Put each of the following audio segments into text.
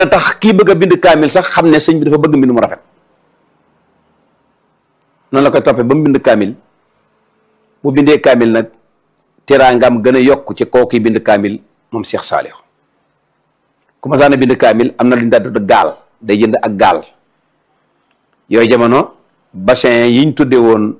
tax kii bëgg a bind kaamil sax xam ne sëñ bi dafa bëgg mbind mu rafet noonu la koy toppee ba mu bind kaamil bu bindee kaamil nag teraangam gën a yokk ci kooku bind kaamil moom Cheikh Saliou ku ma saana bind kaamil am na lu ñu daan tudd gaal day jënd ak gaal yooyu jamono bassin yiñ tudde woon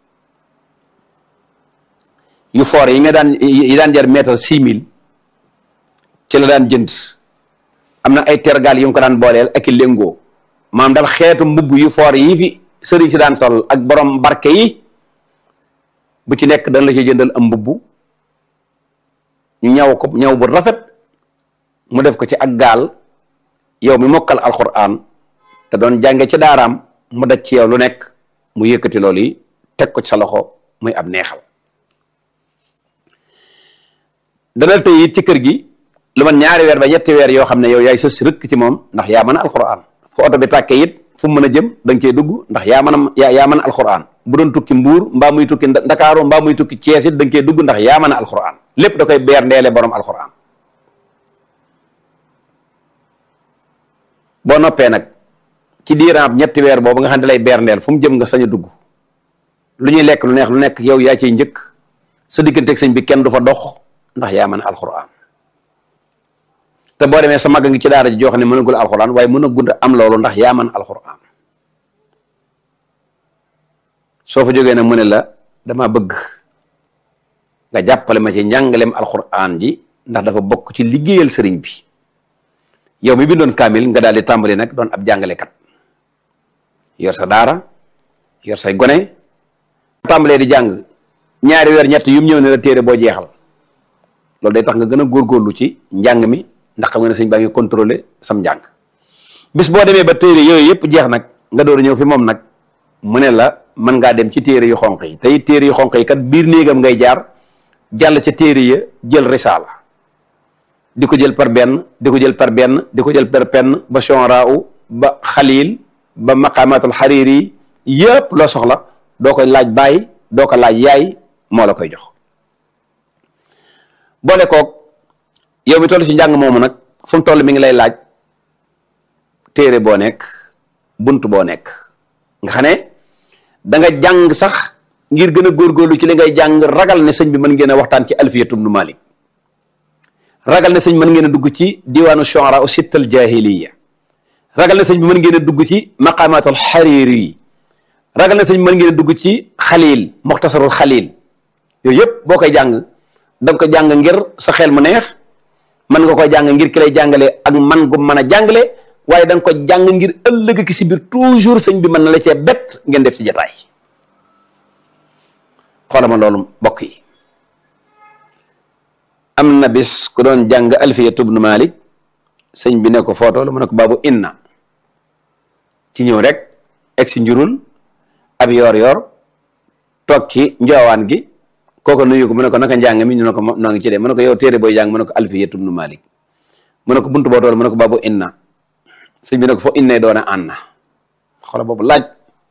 yu foore yi nga daan yi daan jar mètre six mille ci la daan jënd am na ay tergaal yu mu ko daan booleel ak i léngoo maanaam daal xeetu mbubb yu foor yi fi sëriñ si daan sol ak borom barke yi bu ci nekk dañ la ci jëndal am mbubb ñu ñaw ko ñaw bu rafet mu def ko ci ak gaal yow mi mokkal alquran te doon jànge ci daaraam mu daj ci yow lu nekk mu yëkkati loolu yi teg ko ci sa loxo muy ab neexal dana tey it ci kër gi lu man ñaari weer ba ñetti weer yoo xam ne yow yaay sës rëkk ci moom ndax yaa mën a alquran fu oto bi tàkkee it fu mu mën a jëm da nga cey dugg ndax yaa mën a yaa yaa mën a alquran bu doon tukki mbuur mbaa muy tukki ndakaaru mbaa muy tukki Cees it da nga cey dugg ndax yaa mën a alquran lépp da koy beer ndeele borom alquran boo noppee nag ci diiraam ñetti weer boobu nga xam ne lay beer ndeel fu mu jëm nga sañ a dugg lu ñuy lekk lu neex lu nekk yow yaa ciy njëkk sa digganteeg sëñ bi kenn du fa dox ndax yaa mën a alquran te boo demee sa mag ngi ci daara ji joo xam ne mënagul alquran waaye mën a gund am loolu ndax yaa mën alquran soo fa jógee nag mu ne la dama bëgg nga jàppale ma ci njàngaleem alquran ji ndax dafa bokk ci liggéeyal sëriñ bi yow mi bindoon kaamil nga daal di tàmbali nag doon ab jàngalekat yor sa daara yor say gone tàmbalee di jàng ñaari weer ñett yum ñëw ne la téere boo jeexal loolu day tax nga gën a góorgóorlu ci njàng mi ndax xam nga ne sëñ baa ngi contrôlé sam njàng bis boo demee ba téere yooyu yëpp jeex nag nga door a ñëw fi moom nag mu ne la mën ngaa dem ci téere yu xonq yi tey téere yu xonq yi kat biir néegam ngay jaar jàll ca téere ya jël risaala di ko jël par benn di ko jël par benn di ko jël par benn ba Chonraaw ba Xalil ba maqamatul Hariri yëpp loo soxla doo koy laaj baay doo ko laaj yaay moo la koy jox boole koog yow mi toll ci njàng moomu nag fu mu toll mi ngi lay laaj téere boo nekk bunt boo nekk nga xam ne da nga jàng sax ngir gën a góorgóorlu ci li ngay jàng ragal ne sëñ bi mën ngeen a waxtaan ci alfiyatu ibnu Malik ragal ne sëñ mën ngeen a dugg ci diwaanu shu'ara u sittal jahiliya ragal ne sëñ bi mën ngeen a dugg ci maqamatul Hariri yi ragal ne sëñ mën ngeen a dugg ci xalil muxtasarul xalil yooyu yëpp boo koy jàng da nga ko jàng ngir sa xel mu neex mën nga koy jàng ngir ki lay jàngale ak man gu mën a jàngale waaye da nga ko jàng ngir ëllëg ki si biir toujours sëñ bi mën na la cee bett ngeen def ci jataay xoolal ma loolu mbokk yi am na bis ku doon jàng alfiyatu ibnu malik sëñ bi ne ko footoolu mu ne ko baabu inna ci ñëw rek egg si njurul ab yor yor toog ci njoowaan gi kooko nuyu ko mu ne ko naka njàng mi ñu ne ko noo ngi ci dee mu ne ko yow téere booy jàng mu ne ko alfiyatu ibnu malik mu ne ko buntu boo tool mu ne ko baabu inna sëñ bi ne ko fo innee doona anna xoolal boobu laaj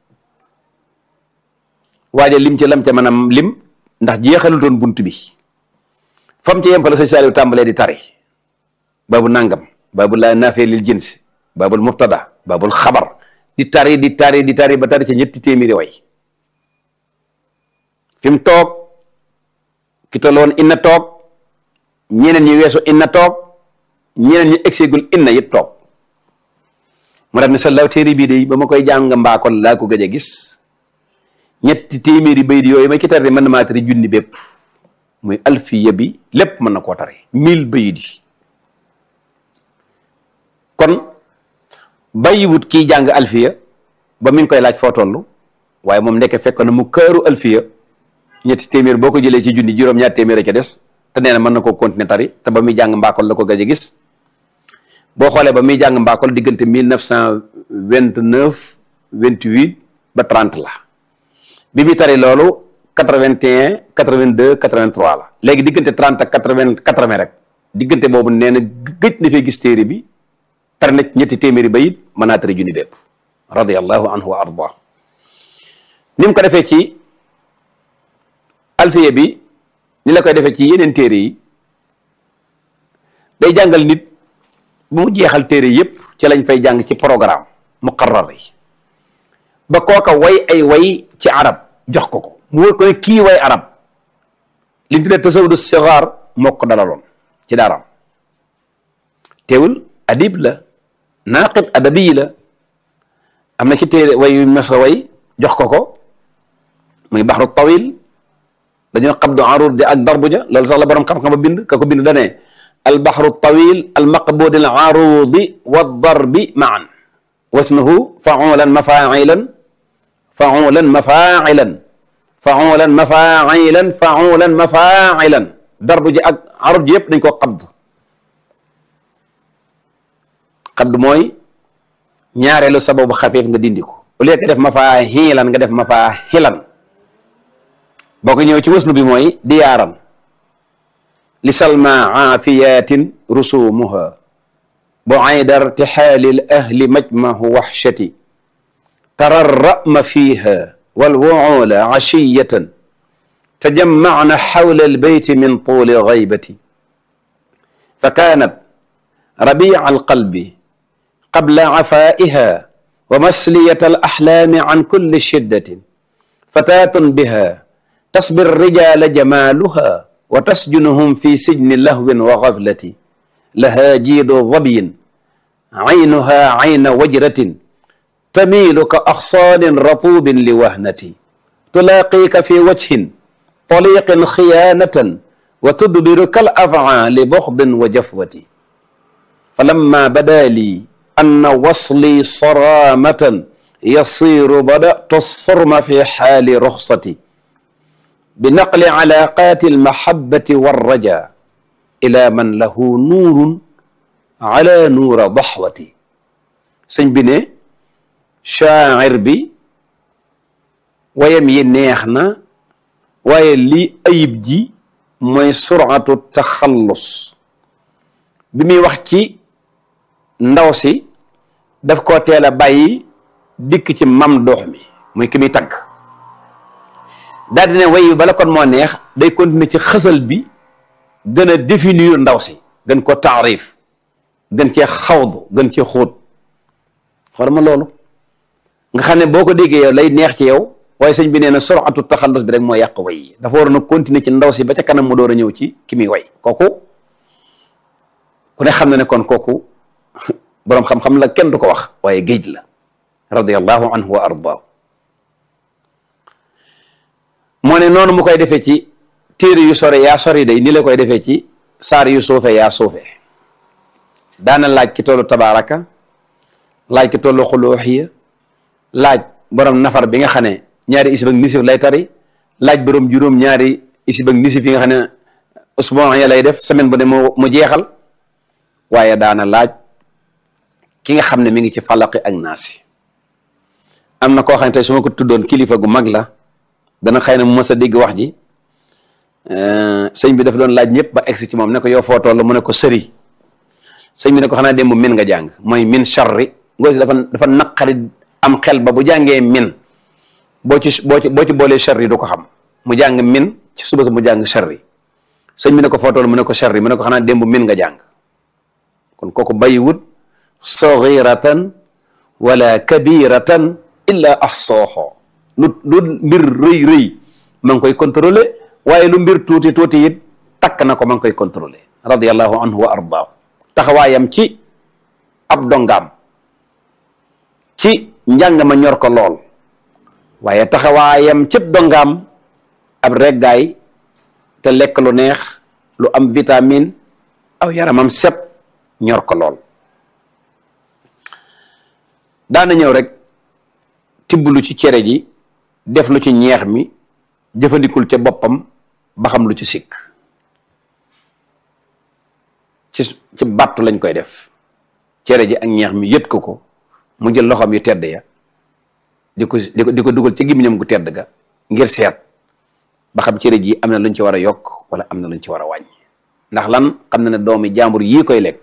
waaja lim ci lam ca mën a lim ndax jeexalutoon bunt bi fam ci yem fa la sëñ Saaliw tàmbalee di tari baabu nangam baabu laa naafee lil jins baabul mubtada baabul xabar di tari di tari di tari ba tari ca ñetti téeméeri way fi mu toog ki tolloon inna toog ñeneen ñi weesu inna toog ñeneen ñi egseegul inna yit toog mu def ne sa law téere bii de ba ma koy jàng mbaakol laa ko gëj a gis ñetti téeméeri bayit yooyu ma ci tari mën na maa tari junni bépp muy alfiya bi lépp mën na koo tari mille bayit yi kon bàyyiwut kiy jàng alfiya ba mi ngi koy laaj foo toll waaye moom nekk fekk na mu këru alfiya ñetti téeméer boo ko jëlee ci junni juróom-ñaar téeméer a ca des te nee na mën na koo continuer tari te ba muy jàng mbaakol la ko gëj a gis boo xoolee ba muy jàng mbaakol diggante mille neuf cent vingt neuf vingt huit ba trente la bi muy tari loolu quatre vingt et un quatre vingt deux quatre vingt trois la léegi diggante trente ak quatre vingt quatre vingt rek diggante boobu nee na gëj na fee gis téere bi tari na ñetti téeméeri bayit mën naa tari junni bépp radiyallahu anhu wa arda ni mu ko defee ci alfiya bi ni la koy defee ci yeneen téere yi day jàngal nit ba mu jeexal téere yépp ci lañ fay jàng ci programme muqarrar yi ba kooka way ay way ci arab jox ko ko mu wër ko ne kii way arab li ñu tuddee tasawudu sigaar moo ko dalaloon ci daaraam teewul adib la naaqib adabi la am na ci téere way yu mas a way jox ko ko muy baxru tawil dañoo xabdu arur di ak darbu ja loolu sax la borom xam-xam ba bind ka ko bind dane al baxru tawil al maqbudi al arudi wa darbi maan wasnuhu faulan mafailan faulan mafailan faulan mafailan faulan mafailan darbu ji ak arud ji yëpp dañ koo xabd xabd mooy ñaareelu sababu xafiif nga dindi ko au lieu que def mafaahilan nga def mafaahilan boo ko ñëw ci wasnu bi mooy diyaaran li salma aafiyatin rusumuha buayda irtixaali l ahli majmahu waxshati tara rama fiha walwuula ashiyatan tajamacna xawla albeyti min tuuli gaybati fa kaanat rabica alqalbi qabla cafaa'iha wa masliyata alaxlaami can kulli shiddatin fataatun biha tasbi الرجال جمالها وتسجنهم في سجن لهو وغفلة لها جيد ظبي عينها عين وجرة تميل كأغصان رطوب لوهنة تلاقيك في وجه طليق خيانة وتدبر كالأفعى لبغض وجفوة فلما بدا لي أن وصلي صرامة يصير بدأت الصرم في حال رخصتي بنقل علاقات المحبة والرجاء إلى من له نور على نور ضحوتي sëñ bi ne shaacir bi wayam yi neex na waaye lii ayib ji mooy suratu taxallus bi muy wax ci ndaw si daf koo teel a bàyyi dikk ci mam doox mi muy ki muy tagg daal di ne way bala kon moo neex day continuer ci xësal bi gën a définir ndaw si gën ko taarif gën cee xawdu gën cee xóot xool ma loolu nga xam ne boo ko déggee yow lay neex ci yow waaye sëñ bi nee na suratu taxallus bi rek moo yàq way yi dafa waroon a continuer ci ndaw si ba ca kanam mu door a ñëw ci ki muy way kooku ku ne xam na ne kon kooku boroom xam-xam la kenn du ko wax waaye géej la radiyallahu anhu wa ardaahu moo ne noonu mu koy defee ci téere yu sore yaa sori day ni la koy defee ci saar yu suufe yaa suufe daana laaj ki tollu tabaraka laaj ki tollu xuluuxiya laaj borom nafar bi nga xam ne ñaari isib ak nisif lay tari laaj borom juróom ñaari isib ak nisif yi nga xam ne usbon ya lay def semaine bu ne mu mu jeexal waaye daana laaj ki nga xam ne mi ngi ci falaqi ak naasi am na koo xam ne tey su ma ko tuddoon kilifa gu mag la dana xëy na mu mës a dégg wax ji sëñ bi dafa doon laaj ñëpp ba egsi ci moom ne ko yow foo toll mu ne ko sëri sëñ bi ne ko xanaa démb min nga jàng mooy min charri ngoo si dafa dafa naqari am xel ba bu jàngee min boo ci boo ci boo ci boolee charri du ko xam mu jàng min ci suba sa mu jàng charri sëñ bi ne ko foo toll mu ne ko charri mu ne ko xanaa démb min nga jàng kon kooku bàyyiwut saghiratan wala kabiratan illa ahsaaha lu lu mbir rëy rëy ma ngi koy contrôler waaye lu mbir tuuti tuuti it takk na ko ma ngi koy contrôler radiyallahu anhu wa ardaahu taxawaayam ci ab dongaam ci njàng ma ñor ko lool waaye taxawaayam ci dongaam ab reggaay te lekk lu neex lu am vitamine aw yaramam set ñor ko lool daana ñëw rek tibb lu ci cere ji def lu ci ñeex mi jëfandikul ca boppam ba xam lu ci sikk ci ci battu lañ koy def cere ji ak ñeex mi yët ko ko mu jël loxoom yu tedd ya di ko di ko di ko dugal ci gémmiñam gu tedd ga ngir seet ba xam cere ji am na luñ ci war a yokk wala am na luñ ci war a wàññi ndax lan xam na ne doomi jàmbur yii koy lekk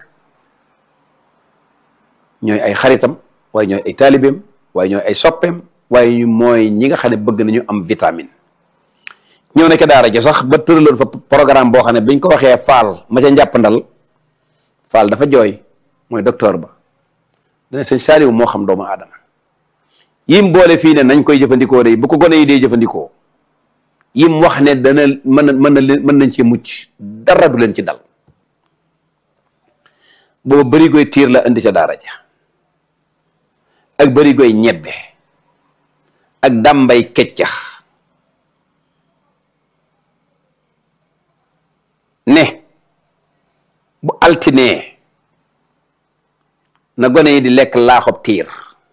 ñooy ay xaritam waaye ñooy ay taalibeem waaye ñooy ay soppeem waaye mooy ñi nga xam ne bëgg nañu am vitamine ñëw na ca daara ja sax ba tëraloon fa programme boo xam ne biñ ko waxee faal ma ca njàppandal faal dafa jooy mooy docteur ba dana sëñ Saaliw moo xam doomu aadama yim boole fii ne nañ koy jëfandikoo day bu ko gone yi dee jëfandikoo yim wax ne dana mën mën na leen mën nañ ci mucc dara du leen ci dal booba bëri goy tiir la indi ca daara ja ak bëri goy ñebbe ak dàmbay keccax ne bu altinee na gone yi di lekk laaxob tiir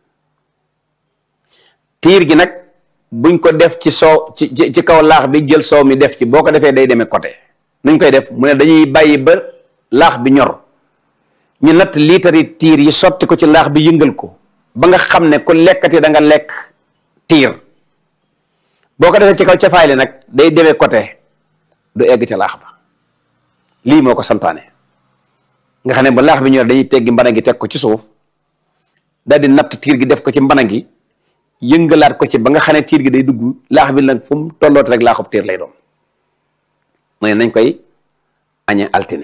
tiir gi nag buñ ko def ci soow ci ci kaw laax bi jël soow mi def ci boo ko defee day demee côté nuñ koy def mu ne dañuy bàyyi ba laax bi ñor ñu natt liitari tiir yi sotti ko ci laax bi yëngal ko ba nga xam ne ku lekkati da nga lekk tiir boo ko defee ci kaw cafaay li nag day demee côté du egg ca laax ba lii moo ko santaane nga xam ne ba laax bi ñor dañuy teggi mbana gi teg ko ci suuf daal di natt tiir gi def ko ci mbana gi yëngalaat ko ci ba nga xam ne tiir gi day dugg laax bi nag fu mu tolloot rek laaxub tiir lay doon mooy nañ koy añe altine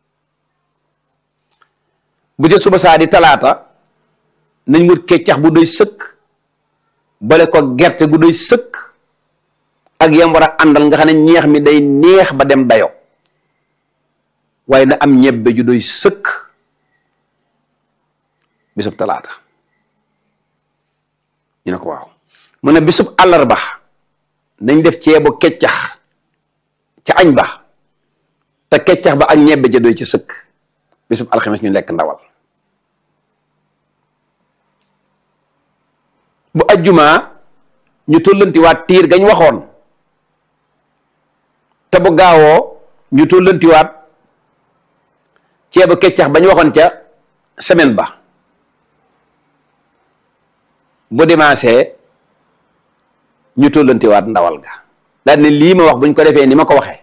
bu jë suba saa di talaata nañ wut keccax bu doy sëkk bale ko gerte gu doy sëkk ak yam war a àndal nga xam ne ñeex mi day neex ba dem dayo waaye na am ñebbe ju doy sëkk bisub talaata ñu ne ko waaw mu ne bisub àllarba nañ def ceebu keccax ca añ ba te keccax ba ak ñebbe ja doy ci sëkk bisub alxames ñu lekk ndawal bu ajjumaa ñu tollantiwaat tiir gañ waxoon te bu gaawoo ñu tollantiwaat ceebu keccax bañ waxoon ca semaine ba bu dimanche ñu tollantiwaat ndawal ga daal ne lii ma wax buñ ko defee ni ma ko waxee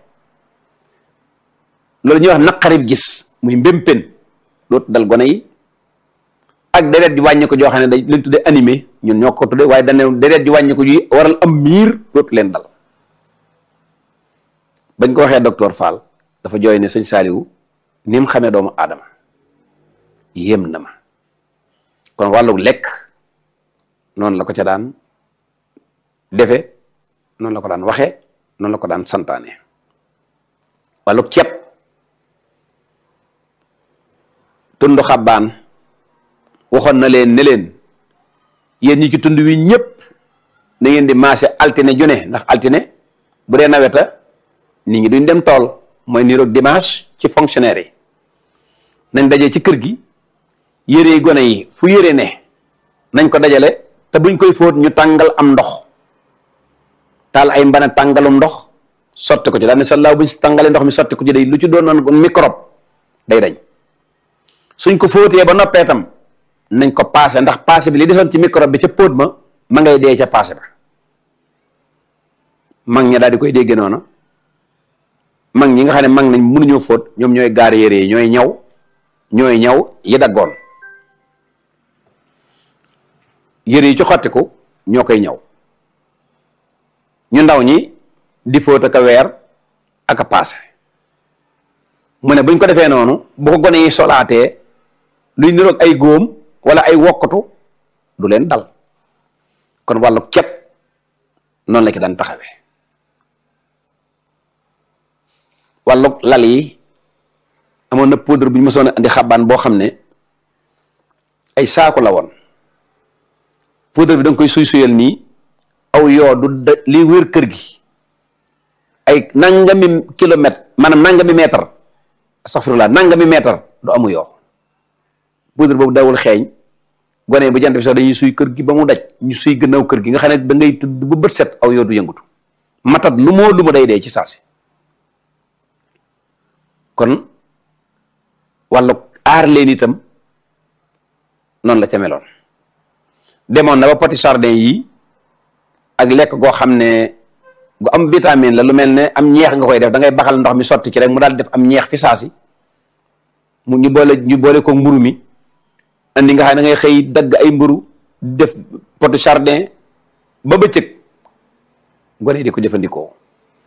loolu ñuy wax naqarib gis muy mbémpen dootu dal gone yi ak deret di wàññi ko joo xam ne dañ leen tudde animé ñun ñoo ko tudde waaye dañ ne deret di wàññi ko ji waral am miir dootu leen dal bañ ko waxee docteur Fall dafa jooy ne sëñ Saaliwu ni mu xamee doomu aadama yéem na ma kon wàllu lekk noonu la ko ca daan defe noonu la ko daan waxe noonu la ko daan santaane wàllu ceeb tund xabbaan waxoon na leen ne leen yéen ñi ci tund wi ñëpp na ngeen di maase altine june ndax altine bu dee naweta nit ñi duñ dem tool mooy niroog dimanche ci fonctionnaire yi nañ daje ci kër gi yére yi gone yi fu yére ne nañ ko dajale te buñ koy fóot ñu tàngal am ndox taal ay mbana tàngalum ndox sotti ko ci daal ne sa laaw buñ tàngalee ndox mi sotti ko ci day lu ci doon noon microbe day dañ suñ ko fóotee ba noppee tam nañ ko paase ndax paase bi li desoon ci microbe bi ca póot ma ma ngay dee ca paase ba mag ña daal di koy dégge noonu mag ñi nga xam ne mag nañ mënuñoo fóot ñoom ñooy gaar yére yi ñooy ñaw ñooy ñaw yi daggoon yére yi ci xottiku ñoo koy ñaw ñu ndaw ñi di fóot ak a weer ak a paase mu ne buñ ko defee noonu bu ko gone yi solaatee luy niroog ay góom wala ay wokkatu du leen dal kon wàllu képp noonu la ki daan taxawee wàllu lal yi amoon na poudre bu ñu mësoon a andi xabaan boo xam ne ay saako la woon poudre bi da nga koy suy suyal nii aw yoo du da liy wér kër gi ay nangami kilomètre maanaam nangami mètre astaghfirullah nangami mètre du amu yoo poudre boobu dawul xeeñ gone bu jant bi sax dañuy suy kër gi ba mu daj ñu suy gënaaw kër gi nga xam ne da ngay tëdd ba bët set aw yoo du yëngutu matat lu moo lu ma day dee ci saasi kon wàllu aar leen itam noonu la ca meloon demoon na ba poti sardin yi ak lekk goo xam ne gu am vitamine la lu mel ne am ñeex nga koy def da ngay baxal ndox mi sotti ci rek mu daal def am ñeex fi saasi mu ñu boole ñu boole ko mburu mi andi nga xam ne da ngay xëy dagg ay mburu def poti sardin ba bëccëg gone di ko jëfandikoo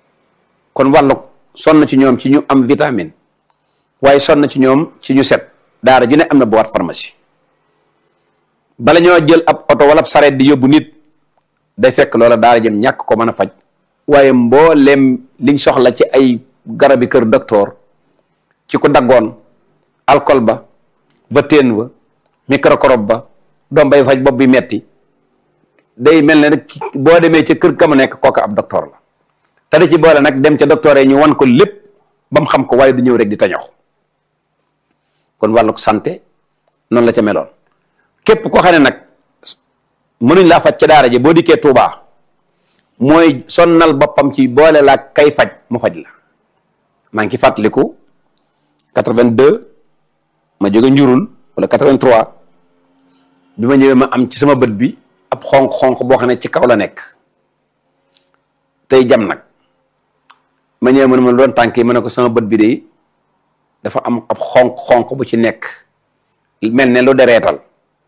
kon wàllu sonn ci ñoom ci ñu am vitamine waaye sonn ci ñoom ci ñu set daara ju ne am na boîte pharmacie bala ñoo jël ab oto wala ab sareet di yóbbu nit day fekk loola daara jëm ñàkk ko mën a faj waaye mbooleem liñ soxla ci ay garabi kër docteur ci ko daggoon alcool ba vateen ba microcorobe ba doom bay faj bopp bi metti day mel ne rek boo demee ca kër ka mu nekk kooka ab docteur la te da ci boole nag dem ca docteur yi ñu wan ko lépp ba mu xam ko waaye du ñëw rek di tañox kon wàllu santé noonu la ca meloon képp koo xam ne nag mënuñ laa faj ca daara ji boo dikkee Touba mooy sonnal boppam ci boole laa kay faj mu faj la maa ngi ci fàttaliku 82 ma jóge njurul wala 83 bi ma ñëwee ma am ci sama bët bi ab xonq-xonq boo xam ne ci kaw la nekk tey jam nag ma ñëwee man ma doon tànk yi ma ne ko sama bët bi de dafa am ab xonq-xonq bu ci nekk mel ne lu dereetal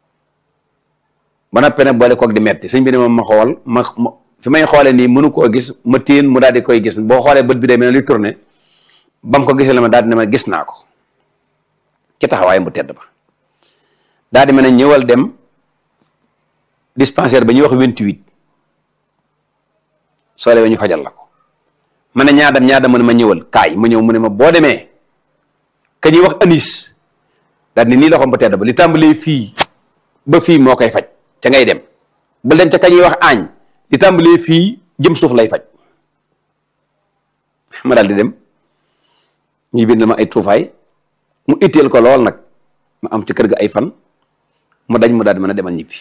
ba noppee nag boole koog di metti sëñ bi ne ma ma xool ma fi may xoolee nii mënu koo gis ma téen mu daal di koy gis boo xoolee bët bi day mel ne luy tourné ba mu ko gisee la ma daal di ne ma gis naa ko ci taxawaayam bu tedd ba daal di ma ne ñëwal dem dispensaire ba ñuy wax 28 soo demee ñu fajal la ko ma ne ñaadam ñaadam mu ne ma ñëwal kaay ma ñëw mu ne ma boo demee ka ñuy wax anis daal ni nii loxoom bu tedd ba li tàmbalee fii ba fii moo koy faj ca ngay dem ba dem ca ka ñuy wax aañ li tàmbalee fii jëm suuf lay faj ma daal di dem ñu bind ma ay tuufaay mu itteel ko lool nag ma am ci kër ga ay fan mu dañ mu daal di mën a demal ñibbi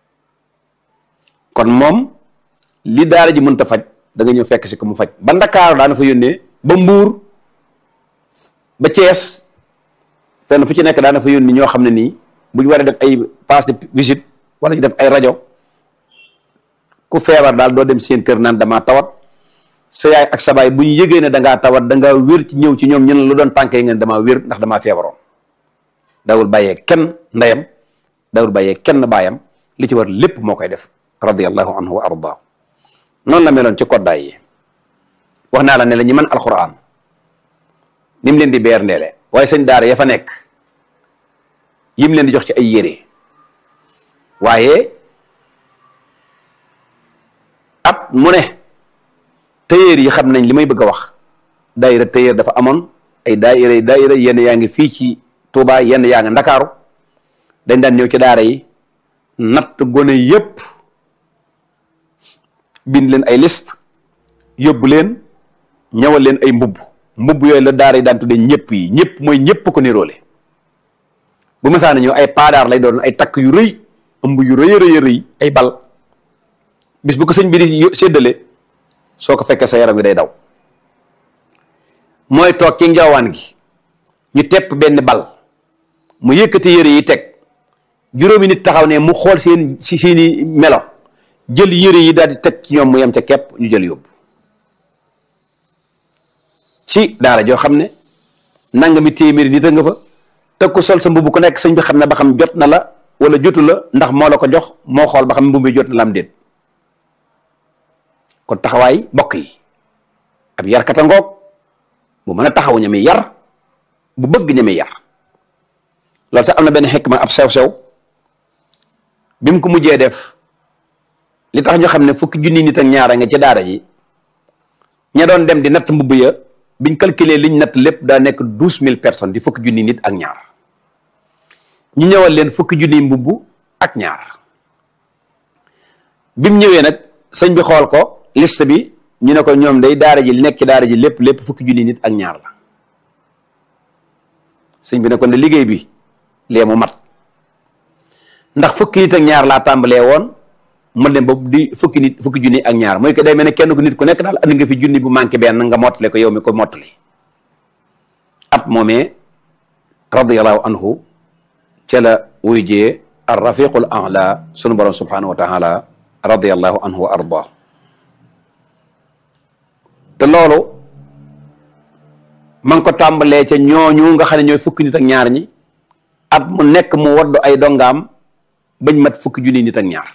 kon moom li daara ji mënta faj da nga ñëw fekk si ko mu faj ba Ndakaaru daana fa yónnee ba Mbuur ba Cees fenn fu ci nekk daana fa yónni ñoo xam ne nii bu ñu war a def ay passé visite wala ñu def ay rajo ku feebar daal doo dem seen kër naan damaa tawat sa yaay ak sa baay bu ñu yëgee ne dangaa tawat dangaa wér ci ñëw ci ñoom ñu ne lu doon tànkee ngeen damaa wér ndax damaa feebaroon dawul bàyyee kenn ndeyam dawul bàyyee kenn baayam li ci war lépp moo koy def radiyallahu anhu wa ardaahu noonu la meloon ci koddaay yi wax naa la ne la ñi mën alquran ni mu leen di beer ndeele waaye sëñ daara ya fa nekk yim leen di jox ci ay yére waaye at mu ne tailleur yi xam nañ li may bëgg a wax daayira tailleur dafa amoon ay daayira daayira yenn yaa ngi fii ci Touba yenn yaa ngi Ndakaaru dañ daan ñëw ci daara yi natt gone yépp bind leen ay liste yóbbu leen ñëwal leen ay mbubb mbubb yooyu la daara yi daan tuddee ñëpp yi ñëpp mooy ñëpp ko niroole bu masaana ñëw ay paadaar lay doon ay takk yu rëy ëmb yu rëy rëy rëy ay bal bis bu ko sëñ bi di séddale soo ko fekkee sa yaram wi day daw mooy toog ci njawaan gi ñu tepp benn bal mu yëkkati yëre yi teg juróomi nit taxaw ne mu xool seen si seeni melo jël yëre yi daal di teg ci ñoom mu yem ca kepp ñu jël yóbbu ci daara joo xam ne nangami téeméeri nit a nga fa te ku sol sa mbubb ku nekk sëñ bi xam ne ba xam jot na la wala jotu la ndax moo la ko jox moo xool ba xam mbubb bi jot na la am déet kon taxawaay bokk yi ab yarkata ngoog bu mën a taxaw ñami yar bu bëgg ñami yar loolu sax am na benn xikma ab sew-sew bi mu ko mujjee def li tax ñu xam ne fukki junni nit ak ñaara nga ci daara ji ña doon dem di natt mbubb ya biñ calculer liñ natt lépp daa nekk douze mille personnes di fukki junni nit ak ñaar ñu ñëwal leen fukki junni mbubb ak ñaar bi mu ñëwee nag sëñ bi xool ko liste bi ñu ne ko ñoom day daara ji li nekk ci daara ji lépp lépp fukki junni nit ak ñaar la sëñ bi ne ko ne liggéey bi lee mu mat ndax fukki nit ak ñaar laa tàmbalee woon ma dem ba di fukki nit fukki junni ak ñaar mooy que day mel ne kenn ku nit ku nekk daal andi nga fi junni bu manqué benn nga mottale ko yow mi ko mottali at moomee radiyallahu anhu ca la wuy jee ar rafiqul a'la sunu borom subhanahu wa taala radiyallahu anhu wa arda te loolu ma ngi ko tàmbalee ca ñooñu nga xam ne ñooy fukki nit ak ñaar ñi at mu nekk mu waddu ay dongaam bañ mat fukki junni nit ak ñaar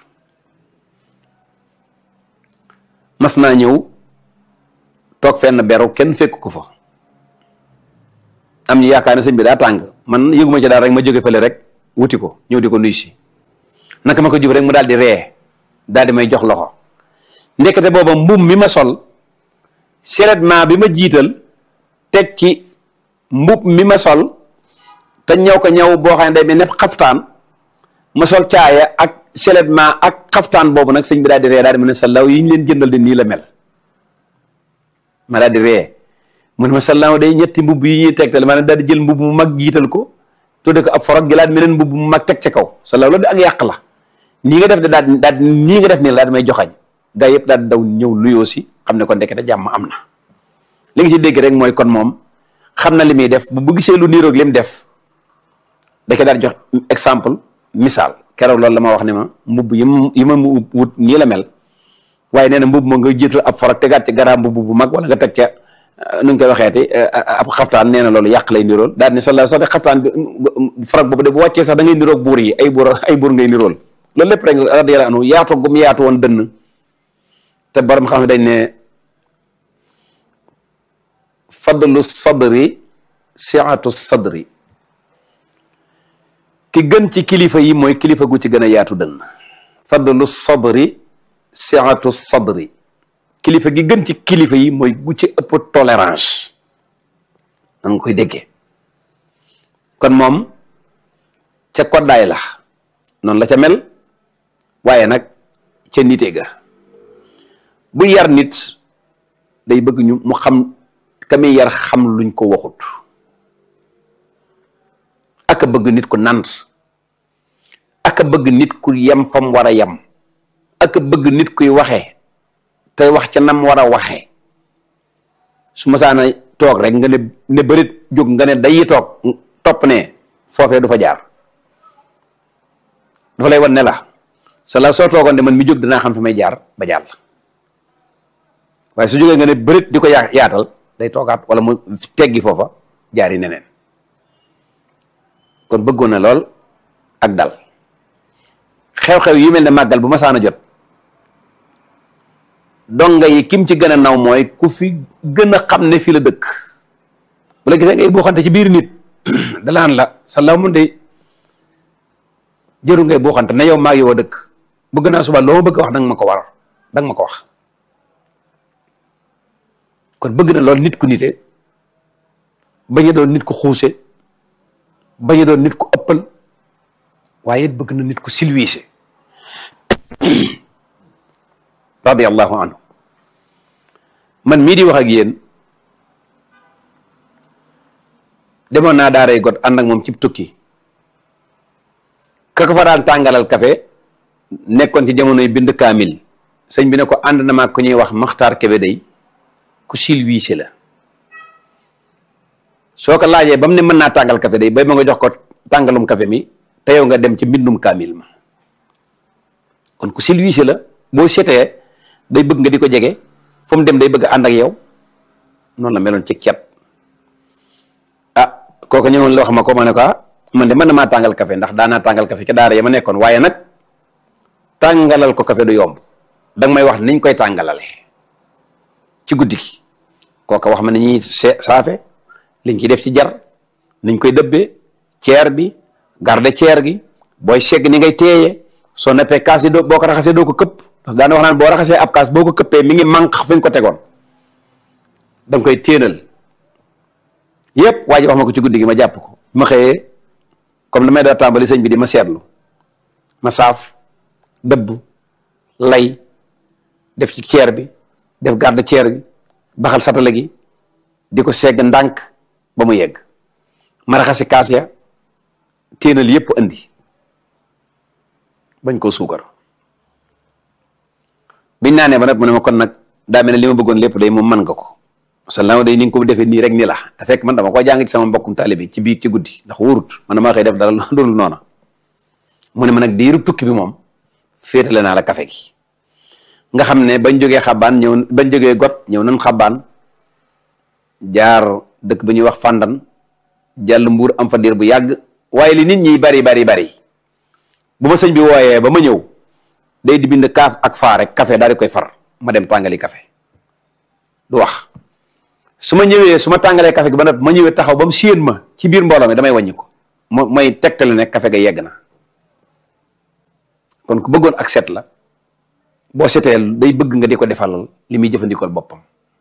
mas naa ñëw toog fenn beru kenn fekk ko fa am ñu yaakaar ne sëñ bi daa tàng man yëguma ci daal rek ma jóge fële rek wuti ko ñëw di ko nuyu si naka ma ko jub rek mu daal di ree daal di may jox loxo ndekete booba mbum mi ma sol seulement bi ma jiital teg ci mbub mi ma sol te ñëw ko ñëw boo xam ne day mel ne xaftaan ma sol caaya ak seulement ak xaftaan boobu nag sëñ bi daal di ree daal di ma ne sallaw yi ñu leen jëndal de nii la mel ma daal di ree mu ne ma sallaw day ñetti mbubb yi ñuy tegtal maanaam daal di jël mbubb mu mag jiital ko tudde ko ab forog jëlaat meneen mbubb mu mag teg ca kaw sallaw loolu de ak yàq la nii nga def de daal daal nii nga def nii la daal di may joxañ gaa yëpp daal di daw ñëw nuyoo si xam ne kon ndekete jàmm am na li nga ci dégg rek mooy kon moom xam na li muy def bu bu gisee lu niroog li mu def da daal jox exemple misaal keroog loolu la ma wax ne ma mbubb yi ma yi ma mu wut nii la mel waaye nee na mbubb ma nga jiital ab forog tegaat ci garaa mbubb bu mag wala nga teg ca nu ñu koy waxeeti ab xaftaan nee na loolu yàq lay nirool daal ni sala sax de xaftaan bi forog boobu de bu wàccee sax da ngay niroog buur yi ay buur ay buur ngay nirool loolu lépp rek radiyallahu anhu yaatu gum yaatu woon dënn te borom xam ne dañ ne fadlu sadri siatu sadri ki gën ci kilifa yi mooy kilifa gu ci gën a yaatu dënn fadlu sadri siatu sadri kilifa gi gën ci kilifa yi mooy gu ci ëpp tolérance nan nga koy déggee kon moom ca koddaay la noonu la ca mel waaye nag ca nite ga bu yar nit day bëgg ñu mu xam ka muy yar xam luñ ko waxut ak a bëgg nit ku nand ak a bëgg nit ku yem fam war a yem ak a bëgg nit kuy waxe te wax ca nam war a waxe su ma saana toog rek nga ne ne bërit jóg nga ne dayi toog topp ne foofee du fa jaar dafa lay wan ne la sa la soo toogoon de man mi jóg dinaa xam fi may jaar ba jàll waaye su jógee nga ne bërit di ko yaa yaatal day toogaat wala mu teggi foofa jaari neneen kon bëggoon na lool ak dal xew-xew yi mel ne màggal bu ma saan a jot donga yi kim ci gën a naw mooy ku fi gën a xam ne fii la dëkk bu la gisee ngay buuxante ci biir nit dalaan la sa law mun de jëru ngay buuxante ne yow maa yow a dëkk bëgg naa suba loo ma bëgg wax danga ma ko war danga ma ko wax kon bëgg na lool nit ku nite bañ a doon nit ku xuuse bañ a doon nit ku ëppal waaye it bëgg na nit ku silwiise radiallahu anhu man mii di wax ak yéen demoon naa daaray got ànd ak moom ci tukki ka ko fa daan tàngalal kafe nekkoon ci jamonoy bind kaamil sëñ bi ne ko ànd na maag ku ñuy wax maxtaar kebe day ku silwiise la soo ko laajee ba mu ne mën naa tàngal kafe day bay ma nga jox ko tàngalum kafe mi te yow nga dem ci mbindum kaamil ma kon ku silwiise la boo setee day bëgg nga di ko jege fu mu dem day bëgg ànd ak yow noonu la meloon ci cet ah kooku ñëwoon la wax ma ko ma ne ko ah man de mën na maa tàngal kafe ndax daanaa tàngal kafe ca daara ya ma nekkoon waaye nag tàngalal ko kafe du yomb danga may wax niñ koy tàngalale ci guddi gi kooka wax ma ni ñuy saafe liñ ci def ci jar niñ koy dëbbee ceer bi garde ceer gi booy segg ni ngay teeye soo neppee kaas yi doo boo ko raxasee doo ko këpp parce que daana wax naan boo raxasee ab kaas boo ko këppee mi ngi manq fi nga ko tegoon da nga koy téenal yépp waa ji wax ma ko ci guddi gi ma jàpp ko ma xëyee comme damay daa tàmbali sëñ bi di ma seetlu ma saaf dëbb lay def ci ceer bi def garde ceer gi baxal satala gi di ko segg ndànk ba mu yegg ma raxasi kaas ya téenal yépp andi bañ koo suukar biñ naanee ba nag mu ne ma kon nag daa mel ne li ma bëggoon lépp day moom man nga ko sallallahu day ni nga ko defee nii rek ni la te fekk man dama ko jàng ci sama mbokkum taalibe ci biir ci guddi ndax wóorut man damaa xëy def dara loolu noona mu ne ma nag diiru tukki bi moom féetale naa la kafe gi nga xam ne bañ jógee xabaan ñëw bañ jógee got ñëw nañ xabaan jaar dëkk ba ñuy wax fàndan jàll mbuur am fa diir bu yàgg waaye li nit ñi bari bari bari bu ma sëñ bi wooyee ba ma ñëw day di bind kaaf ak faa rek café daal di koy far ma dem tàngali café du wax su ma ñëwee su ma tàngalee café gi ba noppi ma ñëwee taxaw ba mu séen ma ci biir mbooloo mi damay wàññi ko mo mooy tegtale ne café ga yegg na kon ku bëggoon ak set la boo setee day bëgg nga di ko defalal li muy jëfandikool boppam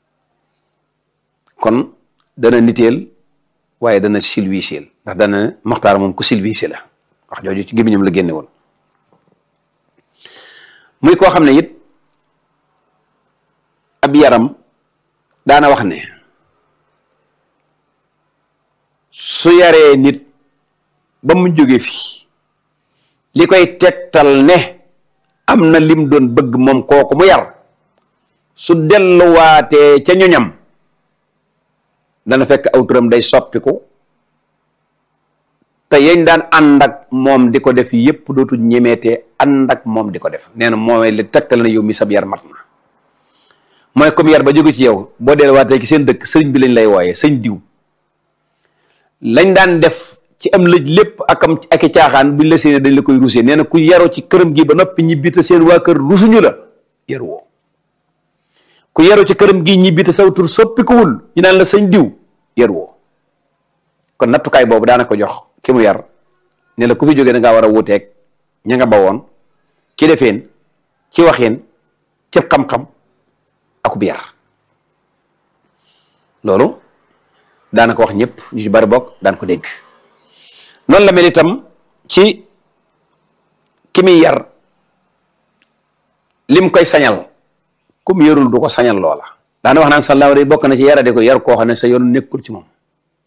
kon dana niteel waaye dana silwiseel ndax dana maxtaar moom ku silwise la wax jooju ci gémmiñam la génne woon muy koo xam ne it ab yaram daana wax ne su yaree nit ba mu jóge fi li koy tegtal ne am na lim doon bëgg moom kooku mu yar su delluwaatee ca ñoñam dana fekk aw turam day soppiku te yañ daan ànd ak moom di ko def yépp dootu ñemeetee ànd ak moom di ko def nee na mooy li tegtal na yow mi sab yar mat na mooy comme yar ba jóge ci yow boo delluwaatee ci seen dëkk sëriñ bi lañ lay wooyee sëñ diw lañ daan def ci am lëj lépp akam ak i caaxaan buñ la séenee dañ la koy rusé nee na ku yaroo ci këram gi ba noppi ñibbi te seen waa kër rusuñu la yaru woo ku yaroo ci këram gi ñibbi te saw tur soppikuwul ñu naan la sëñ diw yaru woo kon nattukaay boobu daana ko jox ki mu yar ne la ku fi jógee da ngaa war a wuuteeg ña nga bawoon ci defeen ci waxeen ci xam-xam akub yar loolu daana ko wax ñëpp ñu ci bari bokk daan ko dégg noonu la mel itam ci ki muy yar lim koy sañal kum yarul du ko sañal loola daana wax naan sallaahu day bokk na ci yarade ko yar koo xam ne sa yoon nekkul ci moom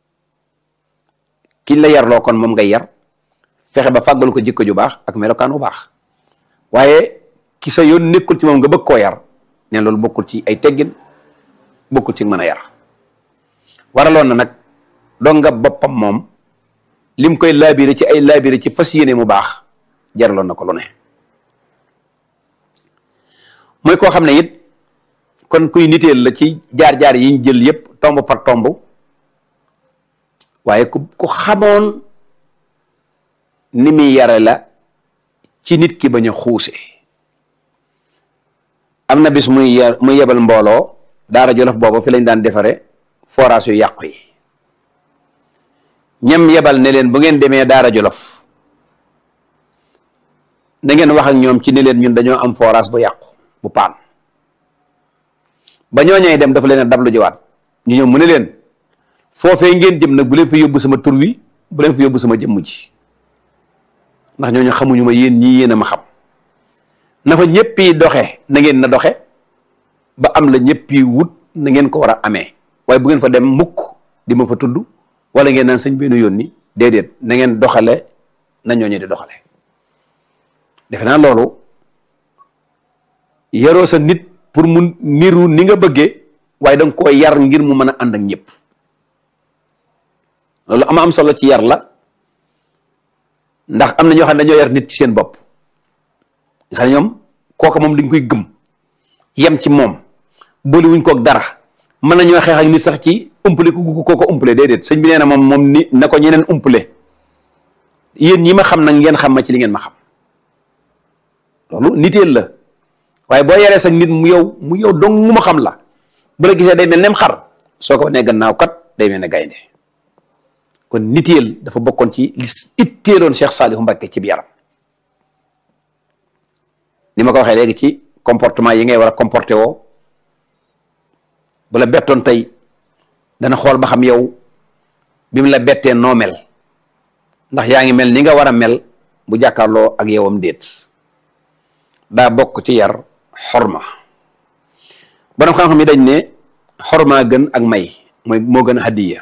kiñ la yarloo kon moom ngay yar fexe ba fàggal ko jikko ju baax ak melokaan bu baax waaye ki sa yoon nekkul ci moom nga bëgg koo yar ne loolu bokkul ci ay teggin bokkul ci mën a yar waraloon na nag dong nga boppam moom lim koy laabire ci ay laabire ci fas yéene mu baax jaraloon na ko lu ne mooy koo xam ne it kon kuy niteel la ci jaar-jaar yi ñu jël yépp tomb par tomb waaye ku ku xamoon ni muy yare la ci nit ki bañ a xuuse am na bis muy yar muy yebal mbooloo daara jolof boobu fi lañ daan defare forage yu yàqu yi ñam yebal ne leen bu ngeen demee daara jolof na ngeen wax ak ñoom ci ne leen ñun dañoo am forage bu yàqu bu paan ba ñoo ñëwee dem dafa leen a dablu jiwaat ñu ñëw mu ne leen foofee ngeen jëm nag bu leen fi yóbbu sama tur wi bu leen fi yóbbu sama jëmm ji ndax ñooñu xamuñu ma yéen ñii yéen a ma xam na fa ñëpp yi doxe na ngeen na doxe ba am la ñëpp yi wut na ngeen ko war a amee waaye bu ngeen fa dem mukk di ma fa tudd wala ngeen naan sëñ benn yónni déedéet na ngeen doxale na ñooñu di doxale defe naa loolu yaroo sa nit pour mu niru ni nga bëggee waaye danga koo yar ngir mu mën a ànd ak ñëpp loolu ama am solo ci yar la ndax am na ñoo xam ne dañoo yar nit ci seen bopp nga xam ne ñoom kooka moom dañ koy gëm yem ci moom boole wuñ kook dara mën nañoo xeex ak nit sax ci umpale ku ko ko umpale déedéet sëñ bi nee na moom moom ni na ko ñeneen umpale yéen ñi ma xam nag ngeen xam ma ci li ngeen ma xam loolu niteel la waaye boo yaree sax nit mu yow mu yow dong mu ma xam la bu la gisee day mel nem xar soo ko wanee gannaaw kat day mel ne gaynde kon niteel dafa bokkoon ci li itteeloon Cheikh Saliou Mbacké ci bi yaram ni ma ko waxee léegi ci comportement yi ngay war a comporté woo bu la bettoon tey dana xool ba xam yow bi mu la bettee noo mel ndax yaa ngi mel ni nga war a mel bu jàkkaarloo ak yowam déet daa bokk ci yar xorma borom xam-xam yi dañ ne xorma gën ak may mooy moo gën a hadiya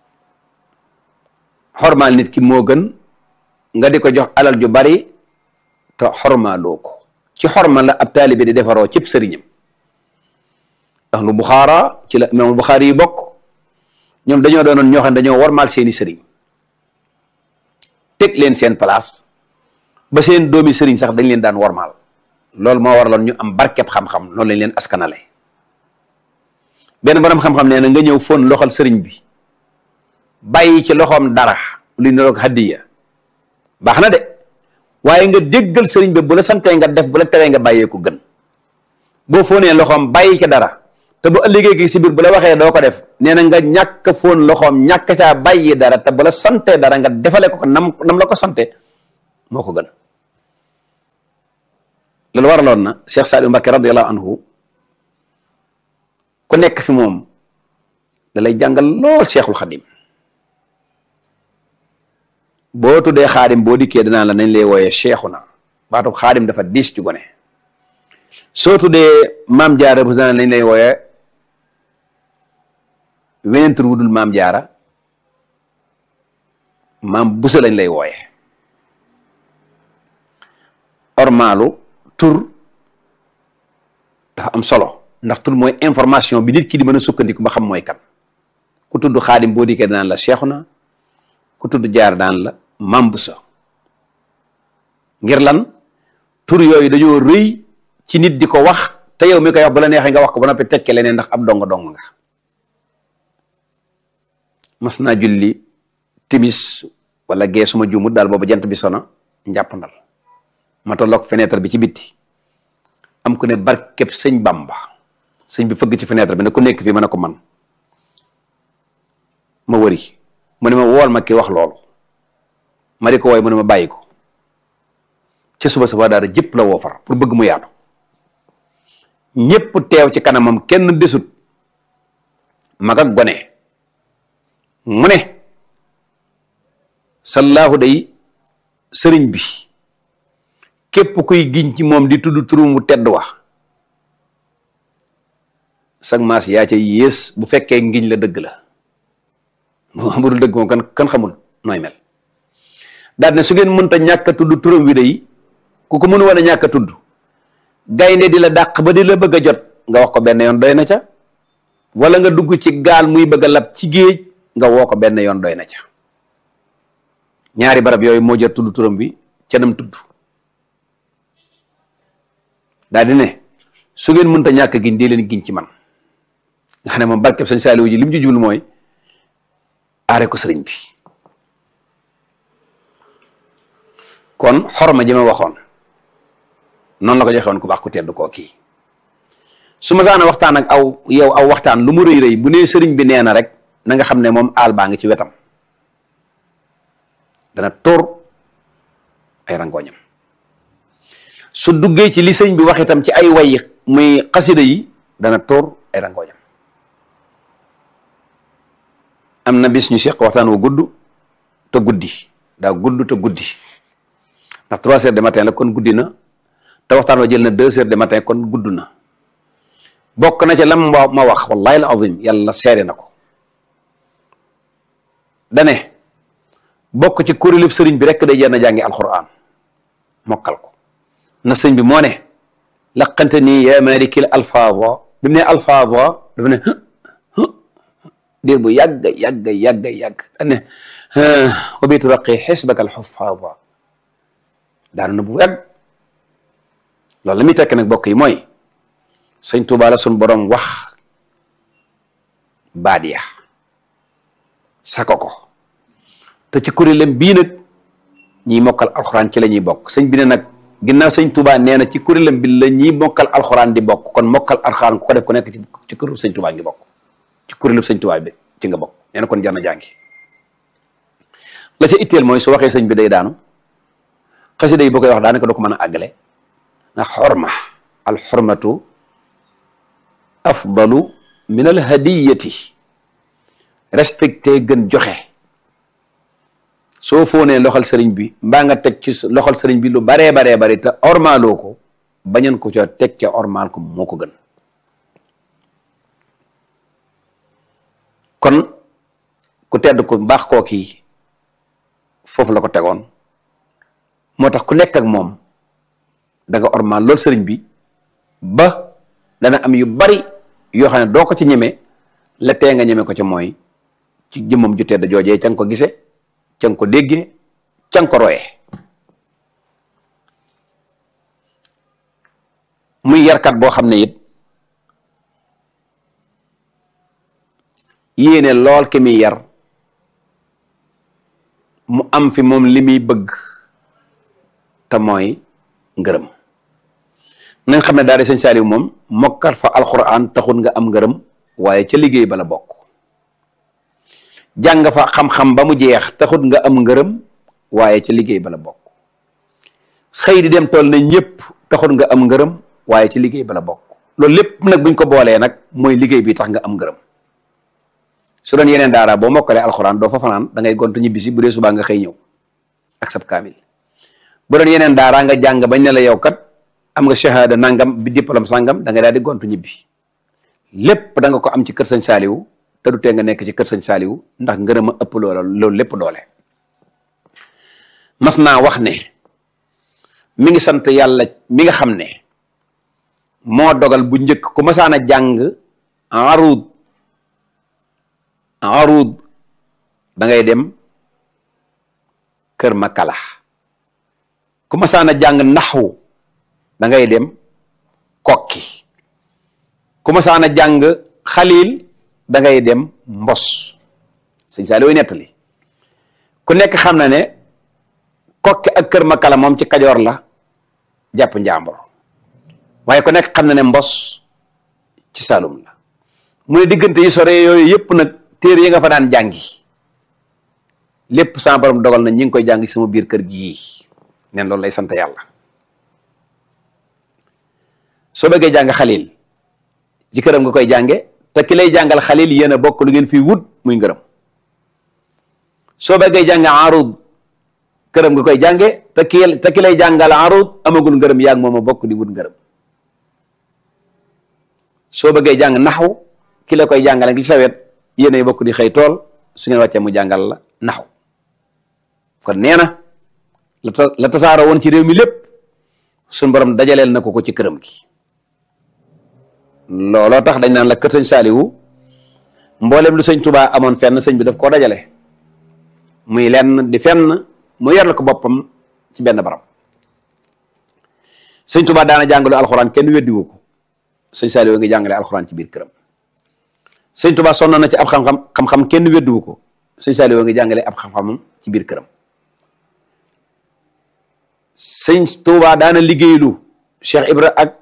xormaal nit ki moo gën nga di ko jox alal ju bari te xormaaloo ko ci xorma la ab taalibe di defaroo cib sëriñam ahlu buxaara ci la imaamul buxaari yi bokk ñoom dañoo doonoon ñoo xam ne dañoo warmaal seeni sëriñ teg leen seen place ba seen doomi sëriñ sax dañ leen daan warmaal loolu moo waraloon ñu am barkeb xam-xam noonu lañ leen askanale benn borom xam-xam nee na nga ñëw fon loxal sëriñ bi bàyyi ci loxoom dara luy niroog hadiya baax na de waaye nga déggal sëriñ bi bu la santee nga def bu la teree nga bàyyee ko gën boo foonee loxoom bàyyi ci dara te bu ëllëgee gi si biir bu la waxee doo ko def nee na nga ñàkk foon loxoom ñàkk caa bàyyi dara te bu la sante dara nga defale ko ko nam nam la ko sante moo ko gën loolu waraloon na Cheikh Saliou Mbacké radiyallahu anhu ku nekk fi moom da lay jàngal lool Cheikhul Xadim boo tuddee xaadim boo dikkee danaa la nañ lay wooyee Cheikhuna baatu xaadim dafa diis ci gone soo tuddee maam jaara bu nañ lay wooyee weneen tur wudul maam jaara maam busa lañ lay wooye ormaalu tur dafa am solo ndax tur mooy information bi nit ki di mën a sukkandiku ba xam mooy kan ku tudd xaadim boo dikkee daan la Seexuna ku tudd jaar daan la maam busa ngir lan tur yooyu dañoo rëy ci nit di ko wax te yow mi koy wax bu la neexee nga wax ko ba noppi tekke leneen ndax ab dong dong nga mas naa julli timis wala gee suma juumut daal boobu jant bi sona njàppandal ma tolloog fenêtre bi ci bitti am ku ne barkeb sëñ Bamba sëñ bi fëgg ci fenêtre bi ne ku nekk fii ma ne ko man ma wëri mu ne ma wool ma ki wax loolu ma di ko wooy mu ne ma bàyyi ko ci suba sa daara jëpp la woo far pour bëgg mu yaatu ñépp teew ci kanamam kenn desut mag ak gone mu ne sallaahu day sëriñ bi képp kuy giñ ci moom di tudd turum mu tedd wax sag maas yaa ca yées bu fekkee ngiñ la dëgg la moo amul dëgg moom kan kan xamul nooy mel daal ne su ngeen mënta ñàkk a tudd turam wi day ku ko mën woon a ñàkk a tudd gaynde di la dàq ba di la bëgg a jot nga wax ko benn yoon doy na ca wala nga dugg ci gaal muy bëgg a lab ci géej nga woo ko benn yoon doy na ca ñaari barab yooyu moo jër tudd turam bi ca nam tudd daal di ne su ngeen mënta ñàkk giñ dee leen giñ ci man nga xam ne moom barkeb sëñ Saaliwu ji li mu ci jublu mooy aare ko sëriñ bi kon xorma ji ma waxoon noonu la ko joxe woon ku baax ku tedd koo kii su ma saana waxtaan ak aw yow aw waxtaan lu mu rëy rëy bu nee sëriñ bi nee na rek na nga xam ne moom aal baa ngi ci wetam dana tóor ay rangooñam su duggee ci li sëñ bi wax itam ci ay way muy xasida yi dana tóor ay rangooñam am na bis ñu seq waxtaan wu gudd te guddi daa gudd te guddi ndax trois heures de matin la kon guddi na te waxtaan wa jël na deux heures de matin kon gudd na bokk na ca lam ma wax wallahi al azim yàlla seere na ko dane bokk ci kuréelub sëriñ bi rek day jenn jàngi alquran mokkal ko na sëñ bi moo ne laqante nii ya malikil alfaava bi mu ne alfaava dafa ne diir bu yàgg yàgg yàgg yàgg dane wa bi turaqi xisbaka alxufaava daanu na bu yàgg loolu la muy tekk nag bokk yi mooy sëñ Tuubaa la suñ borom wax baat ya sako ko te ci kuréelam bii nag ñiy mokkal alxuraan ci la ñuy bokk sëñ bi ne nag ginnaaw sëñ Tuubaa nee na ci kuréelam bi la ñiy mokkal alxuraan di bokk kon mokkal alxuraan ku ko def ku nekk ci kuréelu sëñ Tuubaa ngi bokk ci kuréelu sëñ Tuubaa bi ci nga bokk nee na kon jar na jàngi la ca itteel mooy su waxee sëñ bi day daanu xasida yi boo koy wax daanaka doo ko mën a àggale ndax xorma al xormatu afdalu min al hadiyati respecté gën joxe soo foonee loxal sëriñ bi mbaa nga teg ci loxal sëriñ bi lu baree baree bari te ormaaloo ko bañan ko ca teg ca ormaal ko moo ko gën kon ku tedd ku baax koo kii foofu la ko tegoon moo tax ku nekk ak moom da nga ormaal loolu sëriñ bi ba dana am yu bari yoo xam ne doo ko ci ñeme la tee nga ñeme ko ca mooy ci jëmmam ju tedd joojee ca nga ko gise ca nga ko déggee ca nga ko royee muy yarkat boo xam ne it yéene lool ki muy yar mu am fi moom li muy bëgg te mooy ngërëm nañ xam ne daara sëñ Saaliw moom mokkal fa alxuraan taxul nga am ngërëm waaye ca liggéey bala bokk jàng fa xam-xam ba mu jeex taxut nga am ngërëm waaye ca liggéey bala bokk xëy di dem tool ne ñëpp taxut nga am ngërëm waaye ci liggéey bala bokk loolu lépp nag buñ ko boolee nag mooy liggéey bi tax nga am ngërëm su doon yeneen daara boo mokkalee alxuraan doo fa fanaan da ngay gontu ñibbisi bu dee subaa nga xëy ñëw ak sab kaamil bu doon yeneen daara nga jàng bañ ne la yow kat am nga shahada nangam bi diplôme sangam da ngay daal di gontu ñibbi lépp da nga ko am ci kër sëñ saaliwu te du tee nga nekk ci kër sëñ saaliwu ndax ngërëm a ëpp loola loolu lépp doole mas naa wax ne mi ngi sant yàlla mi nga xam ne moo dogal bu njëkk ku masaan a jàng arud arud da ngay dem kër makala ku masaan a jàng naxwu da ngay dem kokki ku masaan a jàng xalil da ngay dem mbos sëñ Saaliw way nettali ku nekk xam na ne kokki ak kër makala moom ci kajoor la jàpp njàmbur waaye ku nekk xam na ne mbos ci Saalum la mu ne diggante yi sore yooyu yëpp nag téere yi nga fa daan jàngi lépp sama borom dogal na ñi ngi koy jàng sama biir kër gii neen loolu lay sant yàlla soo bëggee jàng xalil ci këram nga koy jànge te ki lay jàngal xalil yéen a bokk lu ngeen fii wut muy ngërëm soo bëggee jàng arud këram nga koy jànge te ki te ki lay jàngal arud amagul ngërëm yaa ngi moom a bokk di wut ngërëm soo bëggee jàng naxu ki la koy jàngale ngi ci sawet yéen a bokk di xëy tool su ngeen wàccee mu jàngal la naxu kon nee na la ta la tasaaroo woon ci réew mi lépp suñ borom dajaleel na ko ko ci këram gi looloo tax dañ naan la kër sëñ saaliwu mboolem lu sëñ tubaa amoon fenn sëñ bi daf koo dajale muy lenn di fenn mu yor la ko boppam ci benn barab sëñ tubaa daana jàngalu alxuraan kenn weddiwu ko sëñ saaliwu ngi jàngale alxuraan ci biir këram sëñ tubaa sonn na ci ab xam-xam xam-xam kenn weddiwu ko sëñ saaliwu ngi jàngale ab xam-xamam ci biir këram sëñ Tuubaa daana liggéeylu Cheikh Ibra ak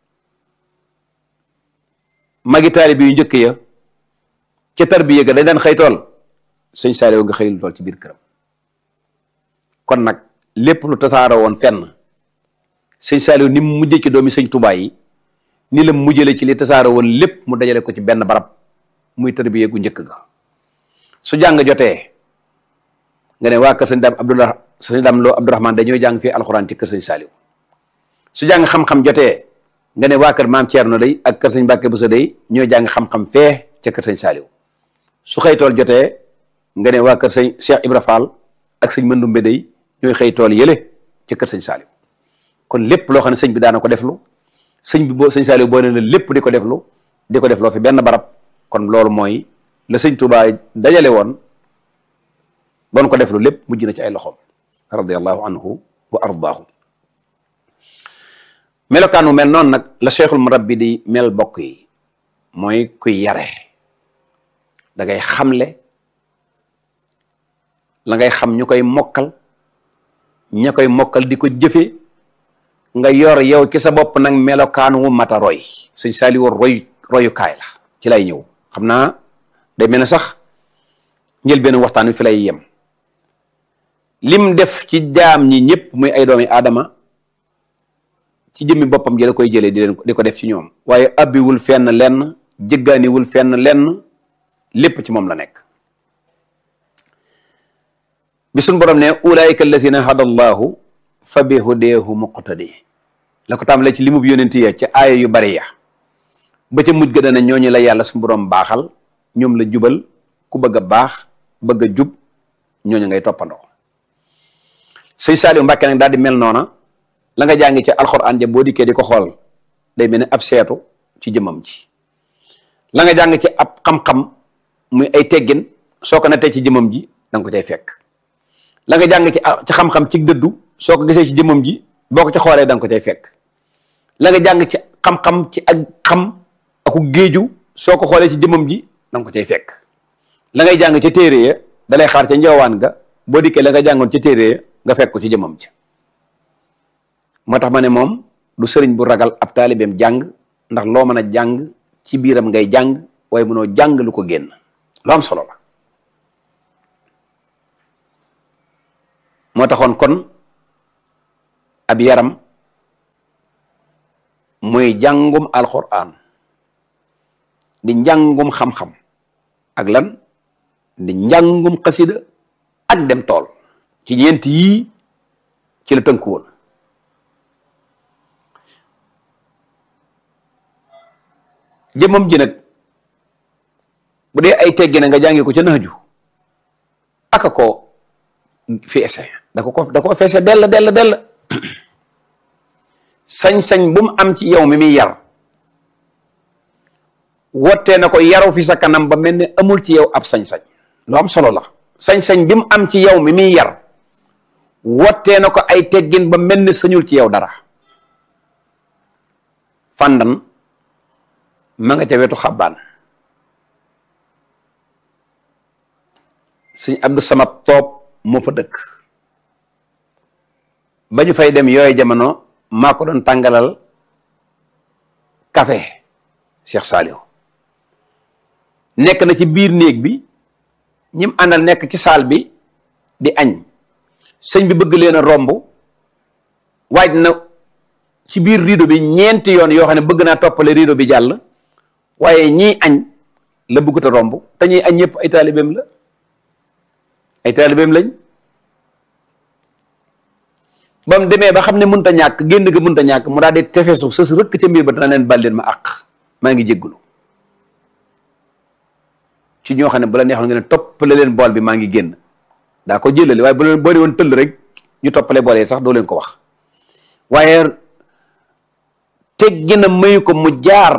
magi taalibe yu njëkk ya ca tarbiya ga dañ daan xëy tool sëñ Saaliw nga xëylu tool ci biir këram kon nag lépp lu tasaaroo woon fenn sëñ Saaliw ni mu mujjee ci doomi sëñ Tuubaa yi ni la mujjale ci li tasaaroo woon lépp mu dajale ko ci benn barab muy tarbiya gu njëkk ga su jàng jotee nga ne waa kër sëñ daam Abdullah sëñ daam loo Abdourahman dañoo jàng fii alxuraan ci kër sëñ Saaliw su jàng xam-xam jotee nga ne waa kër maam Thierno day ak kër sëñ Mbàkke Buso day ñoo jàng xam-xam fee ca kër sëñ Saaliw su xëy tool jotee nga ne waa kër sëñ Cheikh Ibra Fall ak sëñ Mandumbe day ñooy xëy tool yële ca kër sëñ Saaliw kon lépp loo xam ne sëñ bi daana ko deflu sëñ bi boo sëñ Saaliw boo ne la lépp di ko deflu di ko defloo fi benn barab kon loolu mooy la sëñ Tuubaa dajale woon doon ko deflu lépp mujj na ci ay loxoom radiallahu anhu wa ardaahu melokaanu mel noonu nag la cheikhul murabbi di mel bokk yi mooy kuy yare da ngay xamle la ngay xam ñu koy mokkal ña koy mokkal di ko jëfe nga yor yow ci sa bopp nag melokaan wu mata roy sëñ Saaliw roy royukaay la ci lay ñëw xam naa day mel ne sax njël benn waxtaan wi fi lay yem lim def ci jaam ñi ñëpp muy ay doomi aadama ci jëmmi boppam ji la koy jëlee di leen di ko def ci ñoom waaye abbiwul fenn lenn jëggaaniwul fenn lenn lépp ci moom la nekk bi suñ borom ne ulaayika allazina hada allahu fa bi hudeehu muqtadi la ko tàmbalee ci limub yonent ya ca aaya yu bari ya ba ca mujj ga dana ñooñu la yàlla suñu borom baaxal ñoom la jubal ku bëgg a baax bëgg a jub ñooñu ngay toppandoo sëñ Saaliw Mbàkke nag daal di mel noona la nga jàngi ci alxuraan ja boo dikkee di ko xool day mel ne ab seetu ci jëmmam ji la nga jàng ci ab xam-xam muy ay teggin soo ko nattee ci jëmmam ji da nga ko cay fekk la nga jàng ci ci xam-xam ci dëddu soo ko gisee ci jëmmam ji boo ko ci xoolee da nga ko cay fekk la nga jàng ci xam-xam ci ak xam aku géeju soo ko xoolee ci jëmmam ji da nga ko cay fekk la ngay jàng ci téere ya dalay xaar ca njawaan ga boo dikkee la nga jàngoon ci téere ya nga fekk ko ci jëmmam ji moo tax ma ne moom du sëriñ bu ragal ab taalibeem jàng ndax loo mën a jàng ci biiram ngay jàng waaye mënoo jàng lu ko génn lu am solo la moo taxoon kon ab yaram muy jàngum alquran di njàngum xam-xam ak lan di njàngum xasida ak dem tool ci ñeent yii ci la tënku woon jëmmam ji nag bu dee ay teggi na nga jàngi ko ca naaju aka ko feese da ko ko da ko feese dell dell dell sañ-sañ bu mu am ci yow mi muy yar wottee na ko yaru fi sa kanam ba mel ne amul ci yow ab sañ-sañ lu am solo la sañ-sañ bi mu am ci yow mi muy yar wottee na ko ay teggin ba mel ne sañul ci yow dara fàndan ma nga ca wetu xabbaan sëñ Abdou Samad Toob moo fa dëkk ba ñu fay dem yooyu jamono maa ko doon tàngalal café Cheikh Saliou nekk na ci biir néeg bi ñim àndal nekk ci saal bi di añ sëñ bi bëgg leen a romb waaj na ci biir rideau bi ñeenti yoon yoo xam ne bëgg naa toppale rideau bi jàll waaye ñii añ la bëggut a romb te ñuy añ ñëpp ay taalibeem la ay taalibeem lañ ba mu demee ba xam ne mënut a ñàkk génn ga mënut a ñàkk mu daal di tefesu sës rëkk ca mbir ba dana leen bal leen ma àq maa ngi jéggulu ci ñoo xam ne bu la neexoon nga ne toppale leen bool bi maa ngi génn daa ko jëlale waaye bu leen boole woon tëll rek ñu toppale bool yi sax doo leen ko wax waaye teggi na mayu ko mu jaar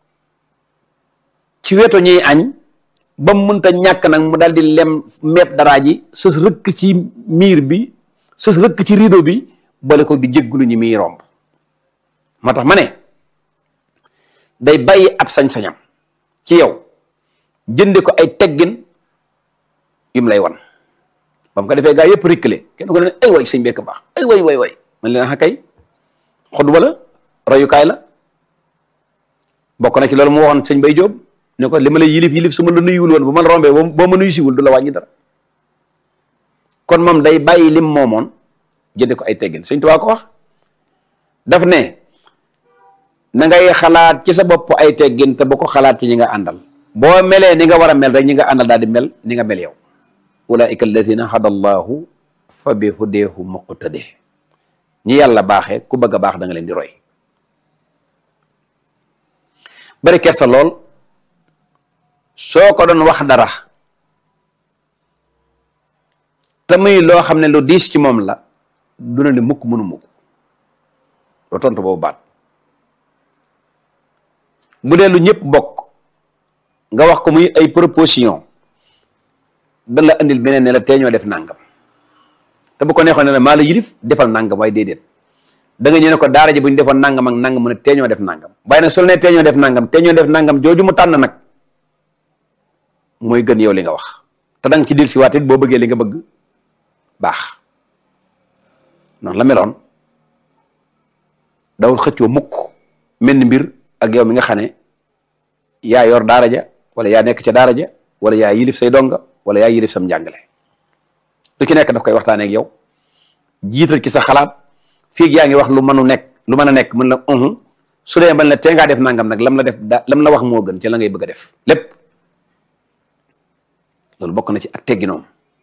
ci wetu ñuy añ ba mu mënta ñàkk nag mu daal di lem meeb daraa ji sës rëkk ci miir bi sës rëkk ci rideau bi boole ko di jéggulu ñi muy romb moo tax ma ne day bàyyi ab sañ-sañam ci yow jënde ko ay teggin yum lay wan ba mu ko defee gaa yëpp rikkale kenn ko ne ay way sëñ bekk baax ay way way way man leen axa kay xutba la royukaay la bokk na ci loolu mu waxoon sëñ Bay Jóob ne ko li ma lay yilif yilif su ma la nuyuwul woon bu ma la rombee boo ma nuyu siwul du la wàññi dara kon moom day bàyyi lim moomoon jënde ko ay teggin sëñ Tuubaa ko wax daf ne na ngay xalaat ci sa bopp ay teggin te bu ko xalaat ci ñi nga àndal boo melee ni nga war a mel rek ñi nga àndal daal di mel ni nga mel yow ulaika alladina hada allahu fa bi hudeehu muqtade ñi yàlla baaxee ku bëgg a baax da nga leen di roy bari kersa lool soo ko doon wax dara te muy loo xam ne lu diis ci moom la du na ne mukk mënu mukk loo tontu boobu baat bu dee lu ñëpp bokk nga wax ko muy ay proposition dan la andil beneen ne la tee ñoo def nangam te bu ko neexoon ne la maa la yilif defal nangam waaye déedéet da nga ñëw ne ko daara ji bu ñu defoon nangam ak nangam mu ne tee ñoo def nangam waaye nag su la nee tee ñoo def nangam tee ñoo def nangam jooju mu tànn nag mooy gën yow li nga wax te da nga ci dil si waat it boo bëggee li nga bëgg baax noonu la meloon dawul xëccoo mukk mel ni mbir ak yow mi nga xam ne yaa yor daara ja wala yaa nekk ca daara ja wala yaa yilif say donga wala yaa yilif sam njàngale lu ci nekk daf koy waxtaanee ak yow jiital ci sa xalaat fii yaa ngi wax lu mënu nekk lu mën a nekk mën la uhu su dee mën la tee ngaa def nangam nag lam la def da lam la wax moo gën ci la ngay bëgg a def lépp loolu bokk na ci ak tegginoom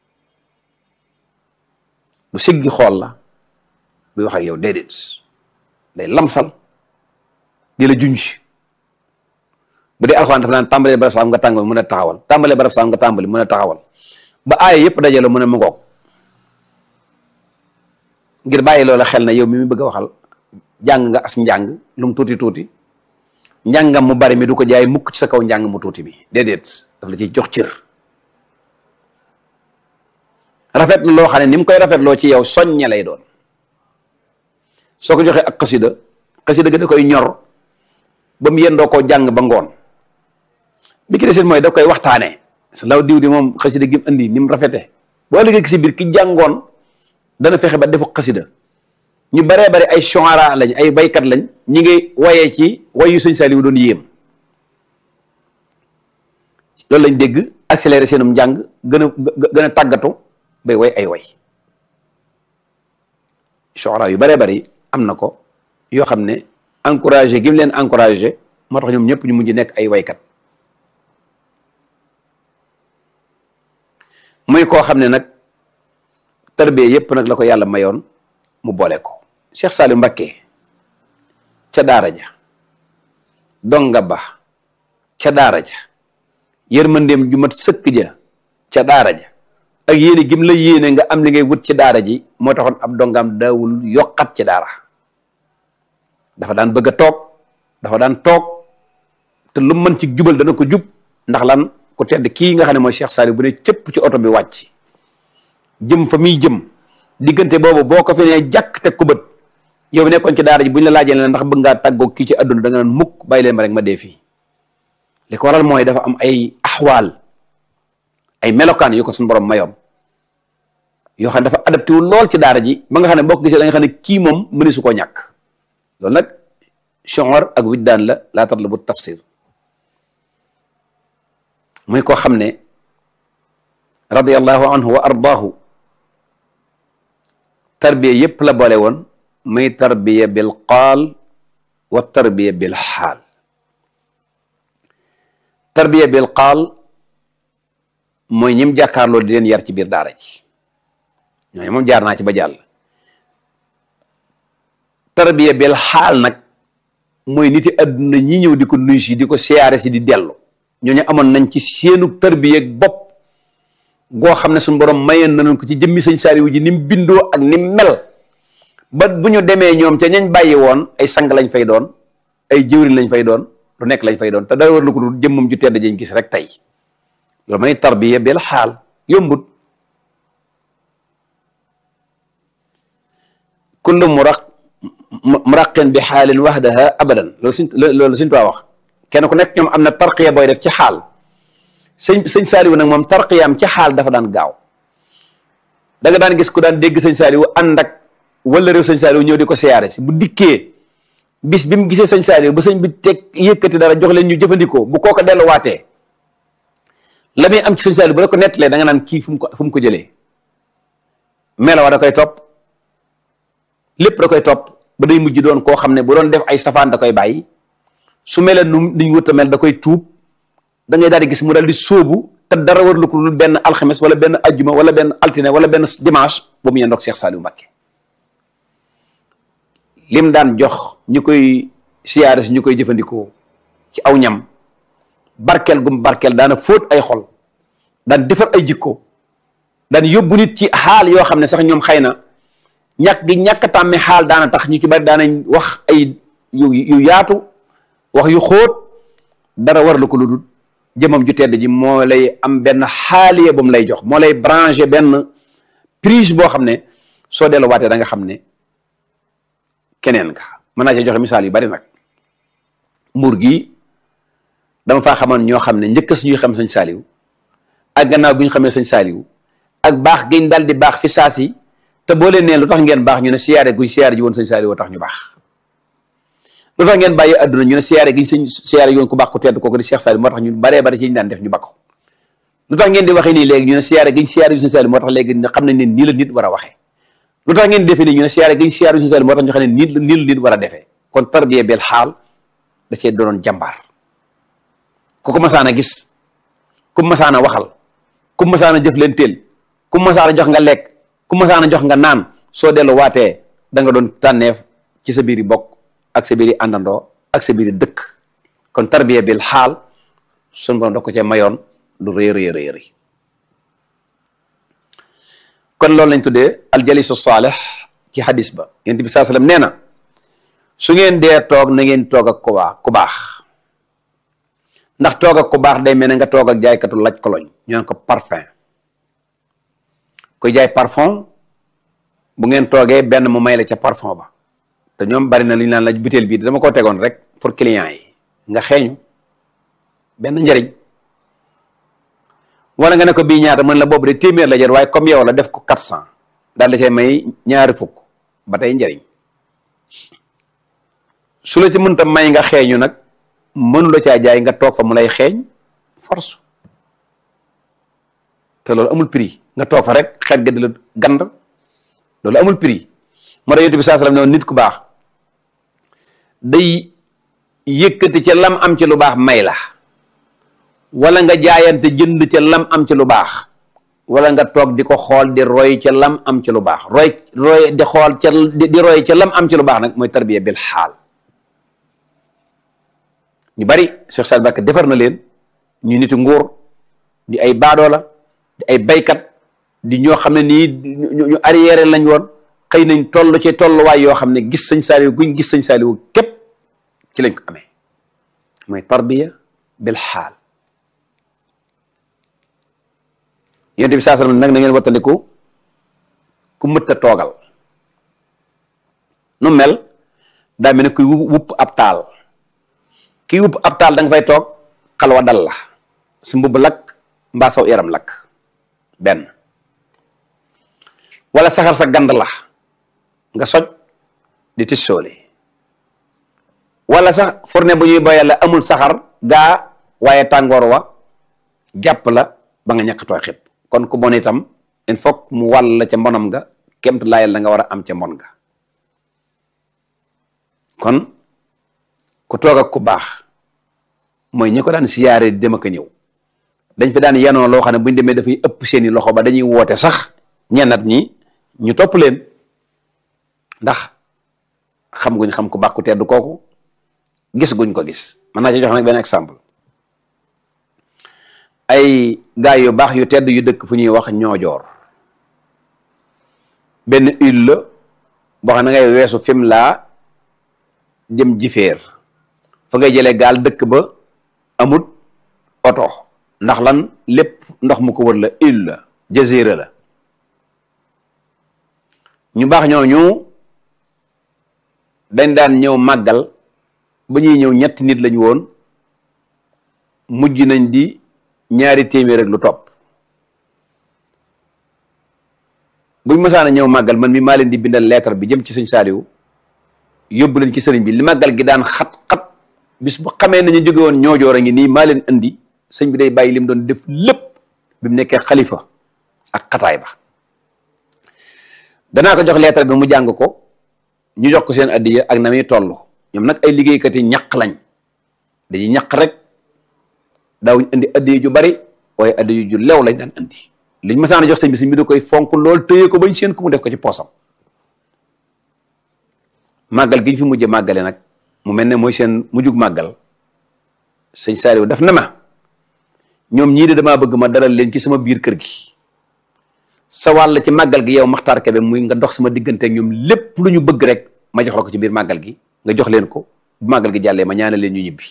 lu siggi xool la buy wax ak yow déedéet day lamsal di la junj bu dee alxuraan dafa naan tàmbalee barab saam nga tàmbali mun a taxawal tàmbalee barab saam nga tàmbali mun a taxawal ba aaya yëpp dajale mu ne mu ngoog ngir bàyyi loola xel na yow mi mu bëgg a waxal jàng nga as njàng lu mu tuuti tuuti njàngam mu bari mi du ko jaay mukk ci sa kaw njàng mu tuuti bi déedéet daf la ciy jox cër rafet na loo xam ne ni mu koy rafetloo ci yow soññe lay doon soo ko joxee ak xasida xasida ga da koy ñor ba mu yendoo koo jàng ba ngoon bi ki desit mooy daf koy waxtaanee sa law diw di moom xasida gi mu indi ni mu rafete boo liggéey si biir ki jàngoon dana fexe ba defu xasida ñu baree bari ay shuara lañ ay baykat lañ ñi ngi wayee ci wayu sëñ Saliou doon yéem loolu lañ dégg accéléré seenum njàng gën a gën a tàggatu bay way ay way shuara yu baree bari am na ko yoo xam ne encouragé gi mu leen encouragé moo tax ñoom ñëpp ñu mujj nekk ay waykat muy koo xam ne nag tarbiya yépp nag la ko yàlla mayoon mu boole ko Cheikh Saliou Mbacké ca daara ja donga ba ca daara ja yërmandeem ju mat sëkk ja ca daara ja ak yéene gim la yéene nga am li ngay wut ci daara ji moo taxoon ab dongaam daawul yokkat ci daara dafa daan bëgg a toog dafa daan toog te lu mën ci jubal dana ko jub ndax lan ku tedd kii nga xam ne mooy Cheikh Saliou bu ne cëpp ci oto bi wàcc jëm fa muy jëm diggante boobu boo ko fi nee jàkk teg ko bët yow nekkoon ci daara ji bu ñu la laajee ne ndax bëgg ngaa tàggoog kii ci àdduna da nga naan mukk bàyyi leen ma rek ma dee fii li ko waral mooy dafa am ay axwaal ay melokaan yu ko suñu borom mayoon yoo xam ne dafa adapté wu lool ci daara ji ba nga xam ne boo ko gisee da nga xam ne kii moom mëni su koo ñàkk loolu nag chonor ak widdaan la laa tatlabu tafsir muy koo xam ne radiallahu anhu wa ardaahu tarbiya yépp la boole woon muy tarbiya bil qaal wa tarbiya bil xaal tarbiya bil qaal mooy ñim jàkkaarloo di leen yar ci biir daara ji ñooñu moom jaar naa ci ba jàll tarbiya bil xaal nag mooy niti adduna ñi ñëw di ko nuyu si di ko siyaare si di dellu ñooñu amoon nañ ci seenu tarbiya bopp goo xam ne suñu borom mayeen nañ ko ci jëmmi sëñ Saliou ji ni mu bindoo ak ni mu mel ba bu ñu demee ñoom ca ñañ bàyyi woon ay sang lañ fay doon ay jëwriñ lañ fay doon lu nekk lañ fay doon te dara war lu ko dul jëmmam ju tedd jañ gis rek tey loolu mooy tarbiya bil xaal yombut kullu muraq muraqin bi xaalin wahdaha abadan loolu suñ loolu suñ tuwaa wax kenn ku nekk ñoom am na tarqiya booy def ci xaal sëñ sëñ Saliou nag moom tarqiyaam ci xaal dafa daan gaaw da nga daan gis ku daan dégg sëñ Saliou ànd ak wala réew sëñ Saliou ñëw di ko siyaare si bu dikkee bis bi mu gisee sëñ Saliou ba sëñ bi teg yëkkati dara jox leen ñu jëfandikoo bu kooko delluwaatee la muy am ci sëñ Saliou bu la ko nettalee da nga naan kii fu mu ko fu mu ko jëlee melawa da koy topp lépp da koy topp ba day mujj doon koo xam ne bu doon def ay safaan da koy bàyyi su melee nu nuñ wut a mel da koy tuub da ngay daal di gis mu daal di sóobu te dara war lu ko dul benn alxames wala benn ajjuma wala benn altine wala benn dimanche ba mu yendoog Cheikh Saliou Mbacké lim daan jox ñu koy siyaare si ñu koy jëfandikoo ci aw ñam barkeel gum barkeel daana fóot ay xol daan defar ay jikko daan yóbbu nit ci xaal yoo xam ne sax ñoom xëy na ñàkk gi ñàkk tàmme xaal daana tax ñu ci bari daanañ wax ay yu yu yaatu wax yu xóot dara war la ko lu dul jëmam ju tedd ji moo lay am benn xaaliya bu mu lay jox moo lay branché benn prise boo xam ne soo delluwaatee da nga xam ne keneen nga mën naa cee joxe misaal yu bari nag mbuur gi dama faa xamoon ñoo xam ne njëkk suñuy xam sëñ Saliou ak gannaaw bi ñu xamee sëñ Saliou ak baax giñ dal di baax fi saasi te boo leen nee lu tax ngeen baax ñu ne siyaare guñ siyaare ji woon sëñ Saliou tax ñu baax lu tax ngeen bàyyi adduna ñu ne siyaare giñ sëñ siyaare ji woon ku baax ku tedd kooku di Cheikh Saliou moo tax ñu baree bari ci ñu daan def ñu bakko lu tax ngeen di waxee nii léegi ñu ne siyaare giñ siyaare ji sëñ Saliou moo tax léegi xam nañ ne nii la nit war a waxee lu tax ngeen defee nii ñu ne siyaare giñ siyaare ji sëñ Saliou moo tax ñu xam ne nii nii la nit war a defee kon tarbiya bel xaal da cee doonoon jàmbaar ku ko masaan a gis ku masaan a waxal ku masaan a jëf leen teel ku masaan a jox nga lekk ku masaan a jox nga naan soo dellu waatee da nga doon tànneef ci sa biiri bokk ak sa biiri àndandoo ak sa biiri dëkk kon tarbiya bil xaal sun borom da ko cee mayoon lu rëy rëy rëy rëy kon loolu lañ tuddee aljalisu saalih ci hadis ba yonent bi saa sallam nee na su ngeen dee toog na ngeen toog ak ku baax ku baax ndax toog ak ku baax day mel ne nga toog ak jaaykatu laj koloñ ñu naan ko parfum koy jaay parfum bu ngeen toogee benn mu may la ca parfum ba te ñoom bari na lu ñu naan la butéel bii dama ko tegoon rek pour client yi nga xeeñu benn njëriñ wala nga ne ko bii ñaata mën la boobu de téeméer la jar waaye comme yow la def ko quatre cent daal da cay may ñaari fukk ba tey njëriñ su la ci mënta may nga xeeñu nag mënu la caa jaay nga toog fa mu lay xeeñ force te loolu amul prix nga toog fa rek xeet ga di la gand loolu amul prix moo tax yonent bi saa sallam ne nit ku baax day yëkkati ca lam am ci lu baax may la wala nga jaayante jënd ca lam am ci lu baax wala nga toog di ko xool di roy ca lam am ci lu baax roy roy di xool ca di roy ca lam am ci lu baax nag mooy tarbiya bil xaal ñu bari Cheikh Saad Bakk defar na leen ñu niti nguur di ay baadoola di ay baykat di ñoo xam ne nii ñu arrière lañ woon xëy nañ toll ci tolluwaay yoo xam ne gis sëñ Saaliw guñ gis sëñ Saaliw képp ci lañ ko amee mooy tarbiya bil xaal yonent bi saa sallam nag na ngeen wattandiku ku mët a toogal nu mel daa mel ne kuy wupp ab taal kii wupp ab taal da nga fay toog xalwa dal la su mbubb lakk mbaa saw yaram lakk benn wala saxar sa gand la nga soj di tissooli wala sax fourne bu ñuy boyal la amul saxar gaa waaye tàngoor wa jàpp la ba nga ñàkk tooy xib kon ku bon itam il faut mu wàll la ca mbonam nga kemt laayal la nga war a am ca mbon nga kon ku toog ak ku baax mooy ñi ko daan siyaare di dem ak a ñëw dañ fi daan yanoo loo xam ne bu ñu demee dafay ëpp seeni loxo ba dañuy woote sax ñennat ñi ñu topp leen ndax xam guñ xam ku baax ku tedd kooku gis guñ ko gis mën naa ci jox nag benn exemple ay gaay yu baax yu tedd yu dëkk fu ñuy wax ñoojoor benn île la boo xam ne ngay weesu fim laa jëm jifeer fa ngay jëlee gaal dëkk ba amut oto ndax lan lépp ndox mu ko wër la île la jazira la ñu baax ñooñu dañ daan ñëw màggal ba ñuy ñëw ñetti nit lañu woon mujj nañ di ñaari téeméer rek lu topp buñ mësaan a ñëw màggal man mi maa leen di bindal lettre bi jëm ci sëñ Saaliw yóbbu leen ci sëriñ bi li màggal gi daan xat-xat bis bu xamee nañu jóge woon ñoojoor a ngi nii maa leen indi sëñ bi day bàyyi li mu doon def lépp bi mu nekkee xalifa ak xataay ba danaa ko jox lettre bi mu jàng ko ñu jox ko seen addiya ak na muy toll ñoom nag ay liggéeykat yi ñaq lañ dañuy ñaq rek daawuñ indi addiya ju bari waaye addiya ju lew lañ daan indi liñ masaan a jox sëñ bi sëñ bi da koy fonk lool téye ko bañ seen ku mu def ko ci poosam màggal gi ñu fi mujj màggale nag mu mel ne mooy seen mujjug màggal sëñ Saaliw daf na ma ñoom ñii de damaa bëgg ma dalal leen ci sama biir kër gi sa wàll ci màggal gi yow Maxtaar Kebe muy nga dox sama diggante ak ñoom lépp lu ñu bëgg rek ma jox la ko ci biir màggal gi nga jox leen ko bu màggal gi jàllee ma ñaanal leen ñu ñibbi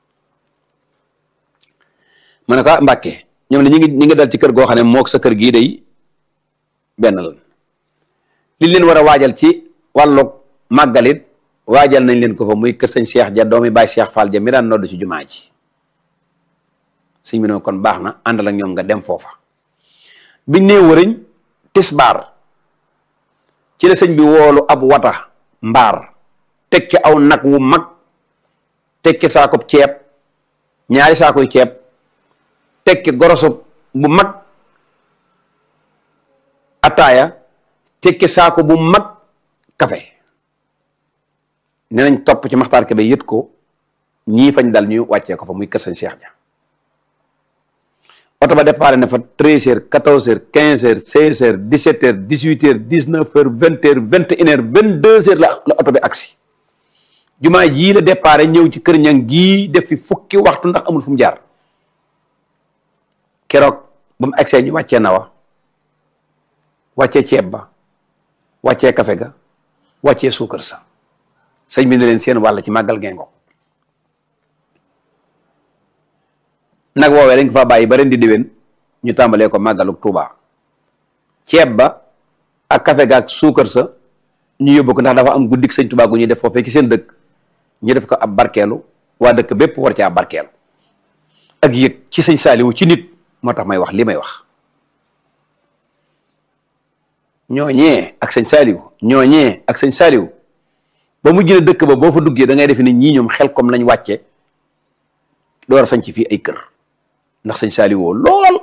ma ne ko Mbàkke ñoom ne ñi ngi ñi ngi dal ci kër goo xam ne mook sa kër gii day benn lan li leen war a waajal ci wàllu màggalit waajal nañ leen ko fa muy kër sëñ Cheikh ja doomi Baay Cheikh Fall ja mi daan nodd ci jumaa ji sëñ bi ne kon baax na àndal ak ñoom nga dem foofa biñ nee wëriñ tisbaar ci la sëñ bi woolu ab wata mbaar teg ci aw nag wu mag teg ci saakub ceeb ñaari saakuy ceeb teg ci goroso bu mag ataaya teg ci saako bu mag kafe ne nañ topp ci Maxtaar Kebe yët ko ñii fañ dal ñu wàccee ko fa muy kër sëñ Cheikh ja oto ba départ na fa treize heures quatorze heures quinze heures seize heures dix sept heures dix huit heures dix neuf heures vingt heures vingt et une heures vingt deux heures la la oto bi agsi jumaa jii la départ ñëw ci kër ñang gii def fi fukki waxtu ndax amul fu mu jaar keroog ba mu agsee ñu wàccee nawa wàccee ceeb ba wàccee kafe ga wàccee suukar sa sëñ bi ne leen seen wàll ci màggal gengo nag woowee dañ ko fa bàyyi ba ren di déwén ñu tàmbalee ko màggaluk Tuuba ceeb ba ak kafe ga ak suukar sa ñu yóbbu ko ndax dafa am guddik sëñ Tuuba gu ñuy def foofee ci seen dëkk ñu def ko ab barkeelu waa dëkk bépp war ci ab barkeelu ak yëg ci sëñ Saaliwu ci nit moo tax may wax li may wax ñooñee ak sëñ Saaliwu ñooñee ak sëñ Saaliwu ba mujj na dëkk ba boo fa duggee da ngay defe ne ñii ñoom xel comme lañ wàcce door a sañ ci fii ay kër ndax sëñ Saliou lool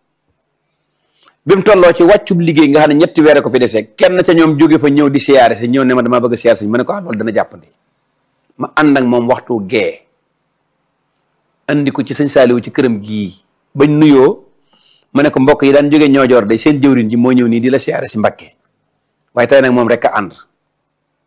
bi mu tolloo ci wàccub liggéey nga xam ne ñetti weer ko fi desee kenn ca ñoom jóge fa ñëw di siyaare si ñëw ne ma damaa bëgg a siyaare si ma ne ko ah loolu dana jàppandi ma ànd ak moom waxtu gee andi ko ci sëñ Saliou ci këram gii bañ nuyoo ma ne ko mbokk yi daan jóge ñoojoor day seen jëwriñ ji moo ñëw nii di la siyaare si Mbakke waaye tey nag moom rek a ànd